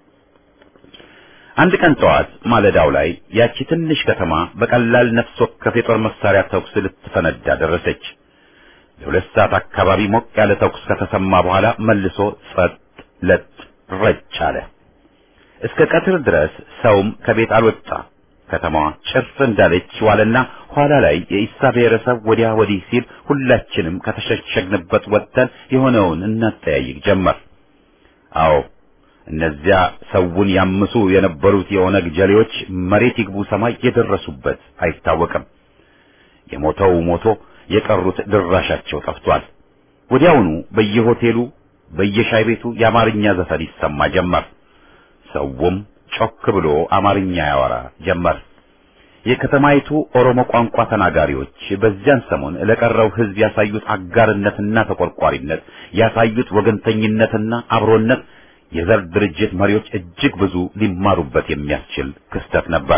አንድ ቀን ጠዋት ማለዳው ላይ ያቺ ትንሽ ከተማ በቀላል ነፍስ ወከፍ የጦር መሳሪያ ተኩስ ልትፈነዳ ደረሰች። ለሁለት ሰዓት አካባቢ ሞቅ ያለ ተኩስ ከተሰማ በኋላ መልሶ ጸጥ ለጥ ረጭ አለ። እስከ ቀትር ድረስ ሰውም ከቤት አልወጣ። ከተማዋ ጭር እንዳለች ዋለና ኋላ ላይ የኢሳ ብሔረሰብ ወዲያ ወዲህ ሲል ሁላችንም ከተሸሸግንበት ወጥተን የሆነውን እናጠያይቅ ጀመር። አዎ እነዚያ ሰውን ያምሱ የነበሩት የኦነግ ጀሌዎች መሬት ይግቡ ሰማይ የደረሱበት አይታወቅም። የሞተው ሞቶ የቀሩት ድራሻቸው ጠፍቷል። ወዲያውኑ በየሆቴሉ በየሻይ ቤቱ የአማርኛ ዘፈን ይሰማ ጀመር። ሰውም ጮክ ብሎ አማርኛ ያወራ ጀመር። የከተማይቱ ኦሮሞ ቋንቋ ተናጋሪዎች በዚያን ሰሞን ለቀረው ሕዝብ ያሳዩት አጋርነትና ተቆርቋሪነት ያሳዩት ወገንተኝነትና አብሮነት የዘር ድርጅት መሪዎች እጅግ ብዙ ሊማሩበት የሚያስችል ክስተት ነበር።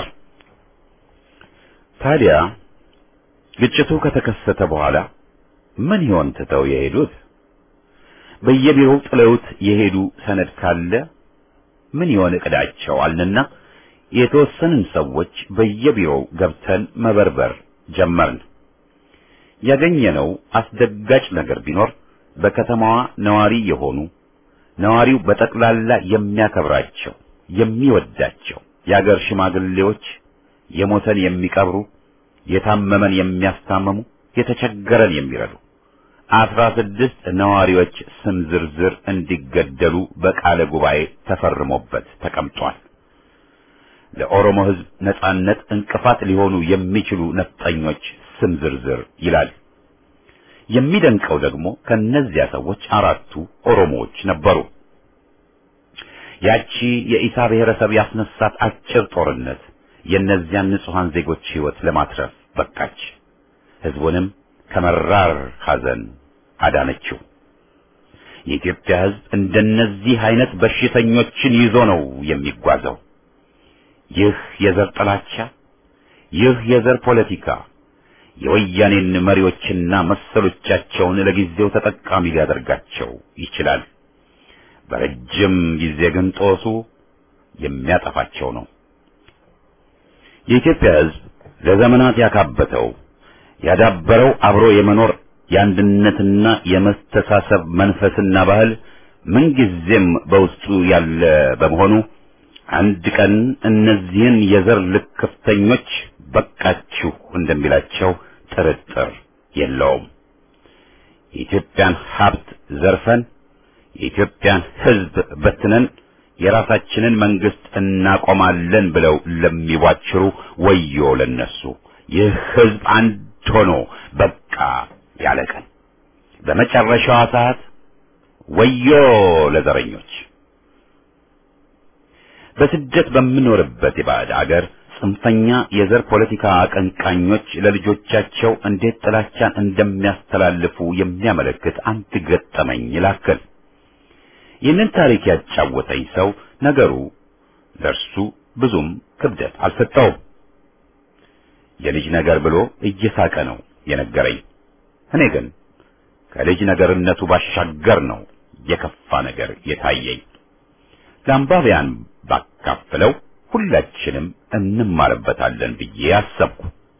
ታዲያ ግጭቱ ከተከሰተ በኋላ ምን ይሆን ትተው የሄዱት? በየቢሮው ጥለውት የሄዱ ሰነድ ካለ ምን ይሆን እቅዳቸው አልንና የተወሰንን ሰዎች በየቢሮው ገብተን መበርበር ጀመርን። ያገኘነው አስደጋጭ ነገር ቢኖር በከተማዋ ነዋሪ የሆኑ ነዋሪው በጠቅላላ የሚያከብራቸው የሚወዳቸው የአገር ሽማግሌዎች የሞተን የሚቀብሩ የታመመን የሚያስታምሙ የተቸገረን የሚረዱ አስራ ስድስት ነዋሪዎች ስም ዝርዝር እንዲገደሉ በቃለ ጉባኤ ተፈርሞበት ተቀምጧል። ለኦሮሞ ሕዝብ ነጻነት እንቅፋት ሊሆኑ የሚችሉ ነፍጠኞች ስም ዝርዝር ይላል። የሚደንቀው ደግሞ ከነዚያ ሰዎች አራቱ ኦሮሞዎች ነበሩ። ያቺ የኢሳ ብሔረሰብ ያስነሳት አጭር ጦርነት የእነዚያን ንጹሐን ዜጎች ሕይወት ለማትረፍ በቃች። ሕዝቡንም ከመራር ሐዘን አዳነችው። የኢትዮጵያ ሕዝብ እንደነዚህ አይነት በሽተኞችን ይዞ ነው የሚጓዘው። ይህ የዘር ጥላቻ፣ ይህ የዘር ፖለቲካ የወያኔን መሪዎችና መሰሎቻቸውን ለጊዜው ተጠቃሚ ሊያደርጋቸው ይችላል። በረጅም ጊዜ ግን ጦሱ የሚያጠፋቸው ነው። የኢትዮጵያ ሕዝብ ለዘመናት ያካበተው ያዳበረው አብሮ የመኖር የአንድነትና የመስተሳሰብ መንፈስና ባህል ምንጊዜም በውስጡ ያለ በመሆኑ አንድ ቀን እነዚህን የዘር ልክፍተኞች በቃችሁ እንደሚላቸው ጥርጥር የለውም። የኢትዮጵያን ሀብት ዘርፈን የኢትዮጵያን ሕዝብ በትነን የራሳችንን መንግስት እናቆማለን ብለው ለሚዋችሩ ወዮ ለነሱ። ይህ ሕዝብ አንድ ሆኖ በቃ ያለ ቀን በመጨረሻዋ ሰዓት ወዮ ለዘረኞች። በስደት በምኖርበት የባዕድ አገር ጽንፈኛ የዘር ፖለቲካ አቀንቃኞች ለልጆቻቸው እንዴት ጥላቻን እንደሚያስተላልፉ የሚያመለክት አንድ ገጠመኝ ላክል። ይህንን ታሪክ ያጫወተኝ ሰው ነገሩ ለእርሱ ብዙም ክብደት አልሰጠውም። የልጅ ነገር ብሎ እየሳቀ ነው የነገረኝ። እኔ ግን ከልጅ ነገርነቱ ባሻገር ነው የከፋ ነገር የታየኝ። ለአንባቢያን ባካፍለው ሁላችንም እንማርበታለን ብዬ አሰብኩ።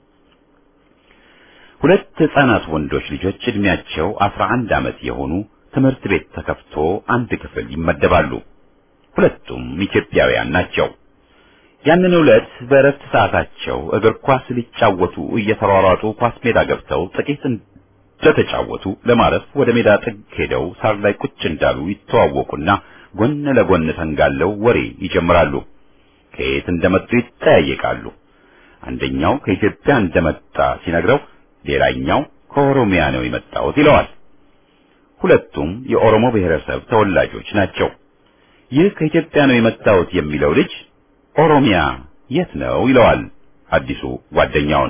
ሁለት ሕፃናት ወንዶች ልጆች ዕድሜያቸው አስራ አንድ ዓመት የሆኑ ትምህርት ቤት ተከፍቶ አንድ ክፍል ይመደባሉ። ሁለቱም ኢትዮጵያውያን ናቸው። ያንን ዕለት በእረፍት ሰዓታቸው እግር ኳስ ሊጫወቱ እየተሯሯጡ ኳስ ሜዳ ገብተው ጥቂት እንደተጫወቱ ለማረፍ ወደ ሜዳ ጥግ ሄደው ሳር ላይ ቁጭ እንዳሉ ይተዋወቁና ጎን ለጎን ተንጋለው ወሬ ይጀምራሉ። ከየት እንደመጡ ይጠያየቃሉ። አንደኛው ከኢትዮጵያ እንደመጣ ሲነግረው፣ ሌላኛው ከኦሮሚያ ነው የመጣሁት ይለዋል። ሁለቱም የኦሮሞ ብሔረሰብ ተወላጆች ናቸው። ይህ ከኢትዮጵያ ነው የመጣሁት የሚለው ልጅ ኦሮሚያ የት ነው ይለዋል አዲሱ ጓደኛውን።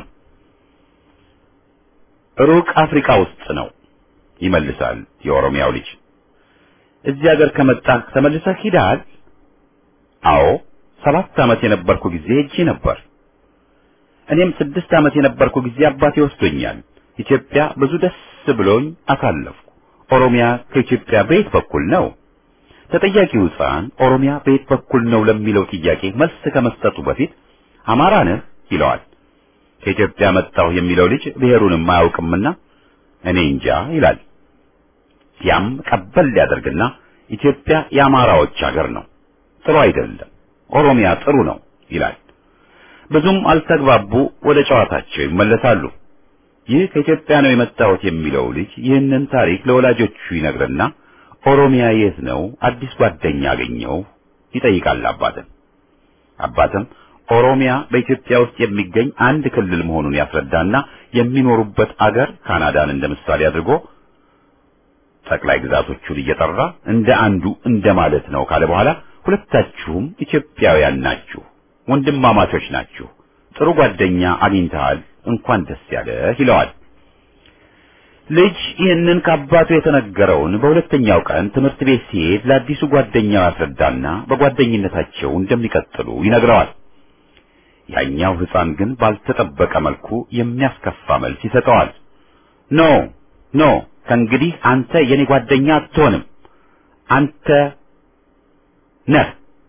ሩቅ አፍሪካ ውስጥ ነው ይመልሳል የኦሮሚያው ልጅ። እዚህ ሀገር ከመጣህ ተመልሰህ ሂደሃል? አዎ ሰባት ዓመት የነበርኩ ጊዜ ሄጄ ነበር። እኔም ስድስት ዓመት የነበርኩ ጊዜ አባቴ ወስዶኛል። ኢትዮጵያ ብዙ ደስ ብሎኝ አሳለፍኩ። ኦሮሚያ ከኢትዮጵያ በየት በኩል ነው? ተጠያቂው ሕፃን ኦሮሚያ በየት በኩል ነው ለሚለው ጥያቄ መልስ ከመስጠቱ በፊት አማራ ነህ ይለዋል። ከኢትዮጵያ መጣሁ የሚለው ልጅ ብሔሩንም አያውቅምና እኔ እንጃ ይላል። ያም ቀበል ሊያደርግና ኢትዮጵያ የአማራዎች ሀገር ነው፣ ጥሩ አይደለም፣ ኦሮሚያ ጥሩ ነው ይላል። ብዙም አልተግባቡ፣ ወደ ጨዋታቸው ይመለሳሉ። ይህ ከኢትዮጵያ ነው የመጣሁት የሚለው ልጅ ይህንን ታሪክ ለወላጆቹ ይነግርና ኦሮሚያ የት ነው አዲስ ጓደኛ አገኘው ይጠይቃል አባትን። አባትም ኦሮሚያ በኢትዮጵያ ውስጥ የሚገኝ አንድ ክልል መሆኑን ያስረዳና የሚኖሩበት አገር ካናዳን እንደ ምሳሌ አድርጎ ጠቅላይ ግዛቶቹን እየጠራ እንደ አንዱ እንደ ማለት ነው ካለ በኋላ ሁለታችሁም ኢትዮጵያውያን ናችሁ፣ ወንድማማቾች ናችሁ፣ ጥሩ ጓደኛ አግኝተሃል፣ እንኳን ደስ ያለህ ይለዋል። ልጅ ይህንን ከአባቱ የተነገረውን በሁለተኛው ቀን ትምህርት ቤት ሲሄድ ለአዲሱ ጓደኛው ያስረዳና በጓደኝነታቸው እንደሚቀጥሉ ይነግረዋል። ያኛው ሕፃን ግን ባልተጠበቀ መልኩ የሚያስከፋ መልስ ይሰጠዋል። ኖ ኖ ከእንግዲህ አንተ የኔ ጓደኛ አትሆንም፣ አንተ ነህ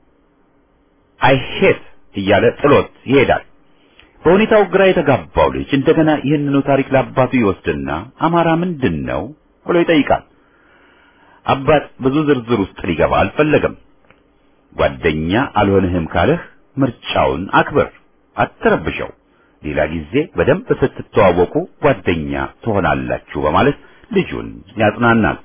አይሄት እያለ ጥሎት ይሄዳል። በሁኔታው ግራ የተጋባው ልጅ እንደገና ይህንኑ ታሪክ ለአባቱ ይወስድና አማራ ምንድን ነው ብሎ ይጠይቃል። አባት ብዙ ዝርዝር ውስጥ ሊገባ አልፈለገም። ጓደኛ አልሆንህም ካለህ ምርጫውን አክብር፣ አትረብሸው። ሌላ ጊዜ በደንብ ስትተዋወቁ ጓደኛ ትሆናላችሁ በማለት ልጁን ያጽናናል።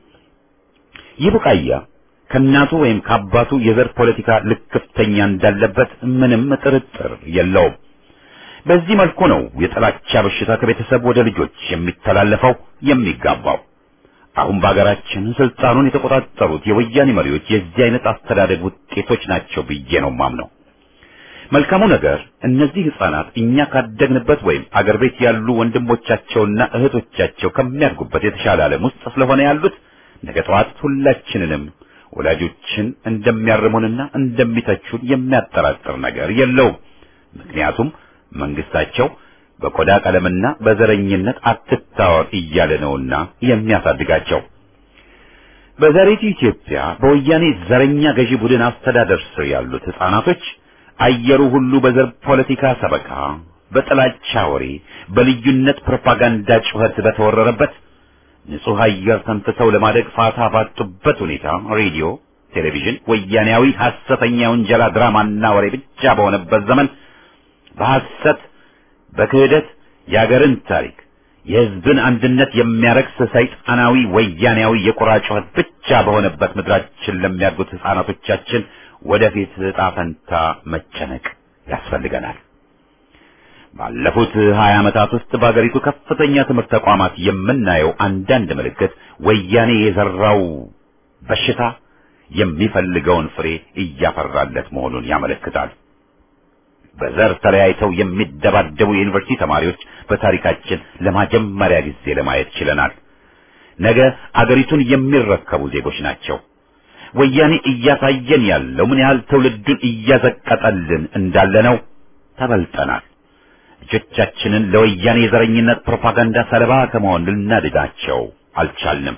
ይህ ቡቃያ ከእናቱ ወይም ከአባቱ የዘር ፖለቲካ ልክፍተኛ እንዳለበት ምንም ጥርጥር የለውም። በዚህ መልኩ ነው የጥላቻ በሽታ ከቤተሰብ ወደ ልጆች የሚተላለፈው የሚጋባው። አሁን በአገራችን ስልጣኑን የተቆጣጠሩት የወያኔ መሪዎች የዚህ አይነት አስተዳደግ ውጤቶች ናቸው ብዬ ነው ማምነው። መልካሙ ነገር እነዚህ ሕፃናት እኛ ካደግንበት ወይም አገር ቤት ያሉ ወንድሞቻቸውና እህቶቻቸው ከሚያድጉበት የተሻለ ዓለም ውስጥ ስለሆነ ያሉት ነገ ጠዋት ሁላችንንም ወላጆችን እንደሚያርሙንና እንደሚተቹን የሚያጠራጥር ነገር የለውም። ምክንያቱም መንግስታቸው በቆዳ ቀለምና በዘረኝነት አትታወር እያለ ነውና የሚያሳድጋቸው። በዛሬቱ ኢትዮጵያ በወያኔ ዘረኛ ገዢ ቡድን አስተዳደር ስር ያሉት ሕፃናቶች አየሩ ሁሉ በዘር ፖለቲካ ሰበካ፣ በጥላቻ ወሬ፣ በልዩነት ፕሮፓጋንዳ ጩኸት በተወረረበት ንጹህ አየር ተንፍሰው ለማደግ ፋታ ባጡበት ሁኔታ ሬዲዮ፣ ቴሌቪዥን ወያኔያዊ ሐሰተኛ ውንጀላ ድራማና ወሬ ብቻ በሆነበት ዘመን በሐሰት በክህደት የአገርን ታሪክ የሕዝብን አንድነት የሚያረክስ ሰይጣናዊ ወያኔያዊ የቁራ ጩኸት ብቻ በሆነበት ምድራችን ለሚያድጉት ሕፃናቶቻችን ወደፊት ዕጣ ፈንታ መጨነቅ ያስፈልገናል። ባለፉት ሀያ ዓመታት ውስጥ በአገሪቱ ከፍተኛ ትምህርት ተቋማት የምናየው አንዳንድ ምልክት ወያኔ የዘራው በሽታ የሚፈልገውን ፍሬ እያፈራለት መሆኑን ያመለክታል። በዘር ተለያይተው የሚደባደቡ የዩኒቨርሲቲ ተማሪዎች በታሪካችን ለመጀመሪያ ጊዜ ለማየት ችለናል። ነገ አገሪቱን የሚረከቡ ዜጎች ናቸው። ወያኔ እያሳየን ያለው ምን ያህል ትውልዱን እያዘቀጠልን እንዳለ ነው። ተበልጠናል። ልጆቻችንን ለወያኔ የዘረኝነት ፕሮፓጋንዳ ሰለባ ከመሆን ልናድናቸው አልቻልንም።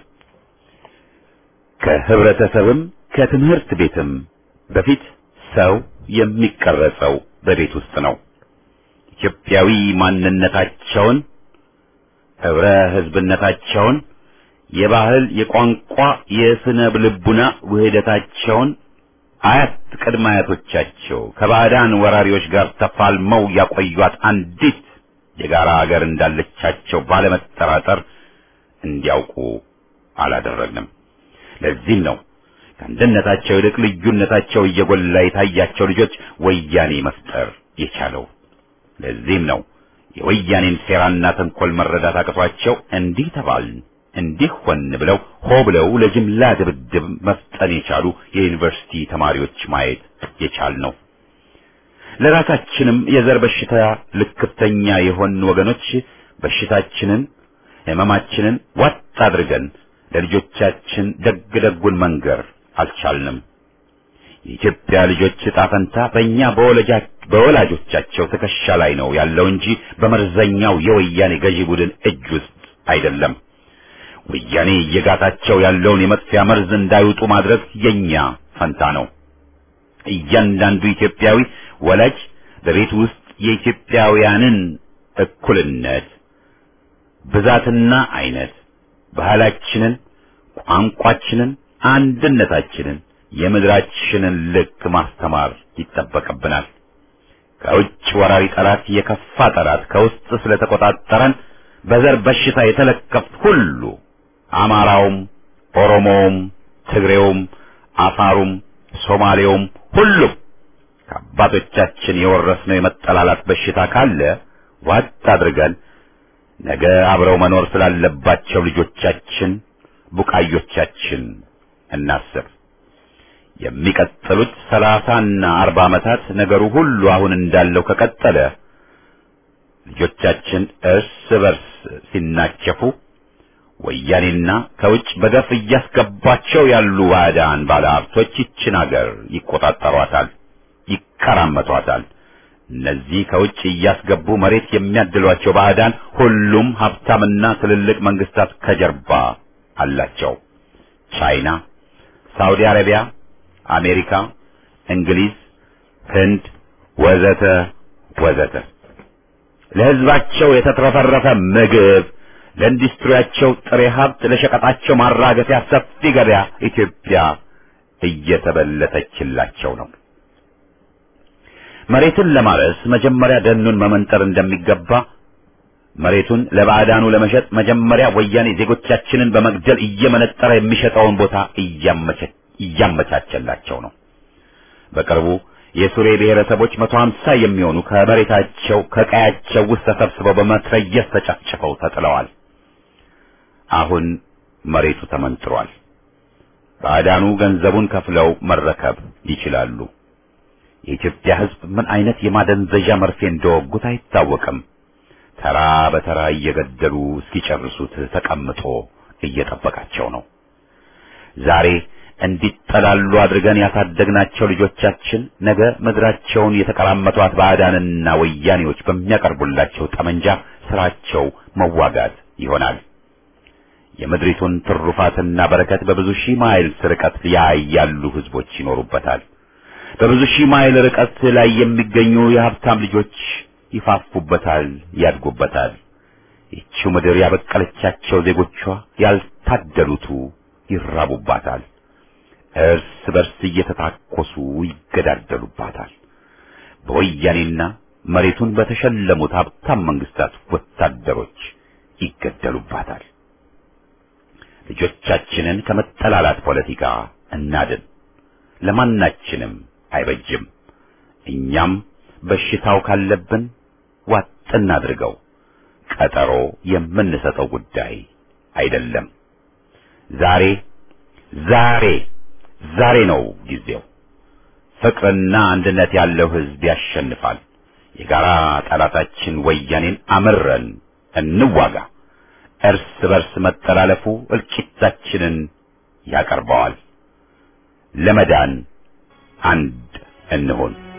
ከህብረተሰብም ከትምህርት ቤትም በፊት ሰው የሚቀረጸው በቤት ውስጥ ነው። ኢትዮጵያዊ ማንነታቸውን፣ ህብረ ህዝብነታቸውን፣ የባህል፣ የቋንቋ፣ የስነ ልቡና ውህደታቸውን አያት ቅድመ አያቶቻቸው ከባዕዳን ወራሪዎች ጋር ተፋልመው ያቆዩት አንዲት የጋራ ሀገር እንዳለቻቸው ባለመጠራጠር እንዲያውቁ አላደረግንም። ለዚህም ነው ከአንድነታቸው ይልቅ ልዩነታቸው እየጎላ የታያቸው ልጆች ወያኔ መፍጠር የቻለው። ለዚህም ነው የወያኔን ሴራና ተንኮል መረዳት አቅቷቸው እንዲህ ተባልን እንዲህ ሆን ብለው ሆ ብለው ለጅምላ ድብድብ መፍጠን የቻሉ የዩኒቨርሲቲ ተማሪዎች ማየት የቻል ነው። ለራሳችንም የዘር በሽታ ልክፍተኛ የሆን ወገኖች በሽታችንን ሕመማችንን ዋጥ አድርገን ለልጆቻችን ደግ ደጉን መንገር አልቻልንም። የኢትዮጵያ ልጆች ዕጣ ፈንታ በእኛ በወላጆቻቸው ትከሻ ላይ ነው ያለው እንጂ በመርዘኛው የወያኔ ገዢ ቡድን እጅ ውስጥ አይደለም። ወያኔ እየጋታቸው ያለውን የመጥፊያ መርዝ እንዳይውጡ ማድረግ የኛ ፈንታ ነው። እያንዳንዱ ኢትዮጵያዊ ወላጅ በቤት ውስጥ የኢትዮጵያውያንን እኩልነት ብዛትና አይነት፣ ባህላችንን፣ ቋንቋችንን፣ አንድነታችንን፣ የምድራችንን ልክ ማስተማር ይጠበቅብናል። ከውጭ ወራሪ ጠላት የከፋ ጠላት ከውስጥ ስለተቆጣጠረን በዘር በሽታ የተለከፍ ሁሉ አማራውም፣ ኦሮሞውም፣ ትግሬውም፣ አፋሩም፣ ሶማሌውም ሁሉም ከአባቶቻችን የወረስነው የመጠላላት በሽታ ካለ ዋጥ አድርገን ነገ አብረው መኖር ስላለባቸው ልጆቻችን ቡቃዮቻችን እናስብ። የሚቀጥሉት ሰላሳና አርባ ዓመታት ነገሩ ሁሉ አሁን እንዳለው ከቀጠለ ልጆቻችን እርስ በርስ ሲናቸፉ ወያኔና ከውጭ በገፍ እያስገባቸው ያሉ ባዕዳን ባለሀብቶች ይችን አገር ይቆጣጠሯታል፣ ይከራመቷታል። እነዚህ ከውጭ እያስገቡ መሬት የሚያድሏቸው ባዕዳን ሁሉም ሀብታምና ትልልቅ መንግስታት ከጀርባ አላቸው። ቻይና፣ ሳውዲ አረቢያ፣ አሜሪካ፣ እንግሊዝ፣ ህንድ ወዘተ ወዘተ ለህዝባቸው የተትረፈረፈ ምግብ፣ ለኢንዱስትሪያቸው ጥሬ ሀብት፣ ለሸቀጣቸው ማራገፊያ ሰፊ ገበያ ኢትዮጵያ እየተበለተችላቸው ነው። መሬትን ለማረስ መጀመሪያ ደኑን መመንጠር እንደሚገባ መሬቱን ለባዕዳኑ ለመሸጥ መጀመሪያ ወያኔ ዜጎቻችንን በመግደል እየመነጠረ የሚሸጠውን ቦታ እያመቻቸላቸው ነው። በቅርቡ የሱሬ ብሔረሰቦች መቶ ሀምሳ የሚሆኑ ከመሬታቸው ከቀያቸው ውስጥ ተሰብስበው በመትረየስ ተጨፍጭፈው ተጥለዋል። አሁን መሬቱ ተመንጥሯል። ባዕዳኑ ገንዘቡን ከፍለው መረከብ ይችላሉ። የኢትዮጵያ ሕዝብ ምን አይነት የማደንዘዣ መርፌ እንደወጉት አይታወቅም። ተራ በተራ እየገደሉ እስኪጨርሱት ተቀምጦ እየጠበቃቸው ነው። ዛሬ እንዲጠላሉ አድርገን ያሳደግናቸው ልጆቻችን ነገ ምድራቸውን የተቀራመቷት ባዕዳንና ወያኔዎች በሚያቀርቡላቸው ጠመንጃ ስራቸው መዋጋት ይሆናል። የምድሪቱን ትሩፋትና በረከት በብዙ ሺህ ማይል ርቀት ላይ ያሉ ህዝቦች ይኖሩበታል። በብዙ ሺህ ማይል ርቀት ላይ የሚገኙ የሀብታም ልጆች ይፋፉበታል፣ ያድጉበታል። ይቺው ምድር ያበቀለቻቸው ዜጎቿ ያልታደሉቱ ይራቡባታል። እርስ በርስ እየተታኮሱ ይገዳደሉባታል። በወያኔና መሬቱን በተሸለሙት ሀብታም መንግስታት ወታደሮች ይገደሉባታል። ልጆቻችንን ከመጠላላት ፖለቲካ እናድን። ለማናችንም አይበጅም። እኛም በሽታው ካለብን ዋጥ እናድርገው። ቀጠሮ የምንሰጠው ጉዳይ አይደለም። ዛሬ ዛሬ ዛሬ ነው ጊዜው። ፍቅርና አንድነት ያለው ህዝብ ያሸንፋል። የጋራ ጠላታችን ወያኔን አምረን እንዋጋ። እርስ በርስ መጠላለፉ እልቂታችንን ያቀርበዋል። ለመዳን አንድ እንሆን።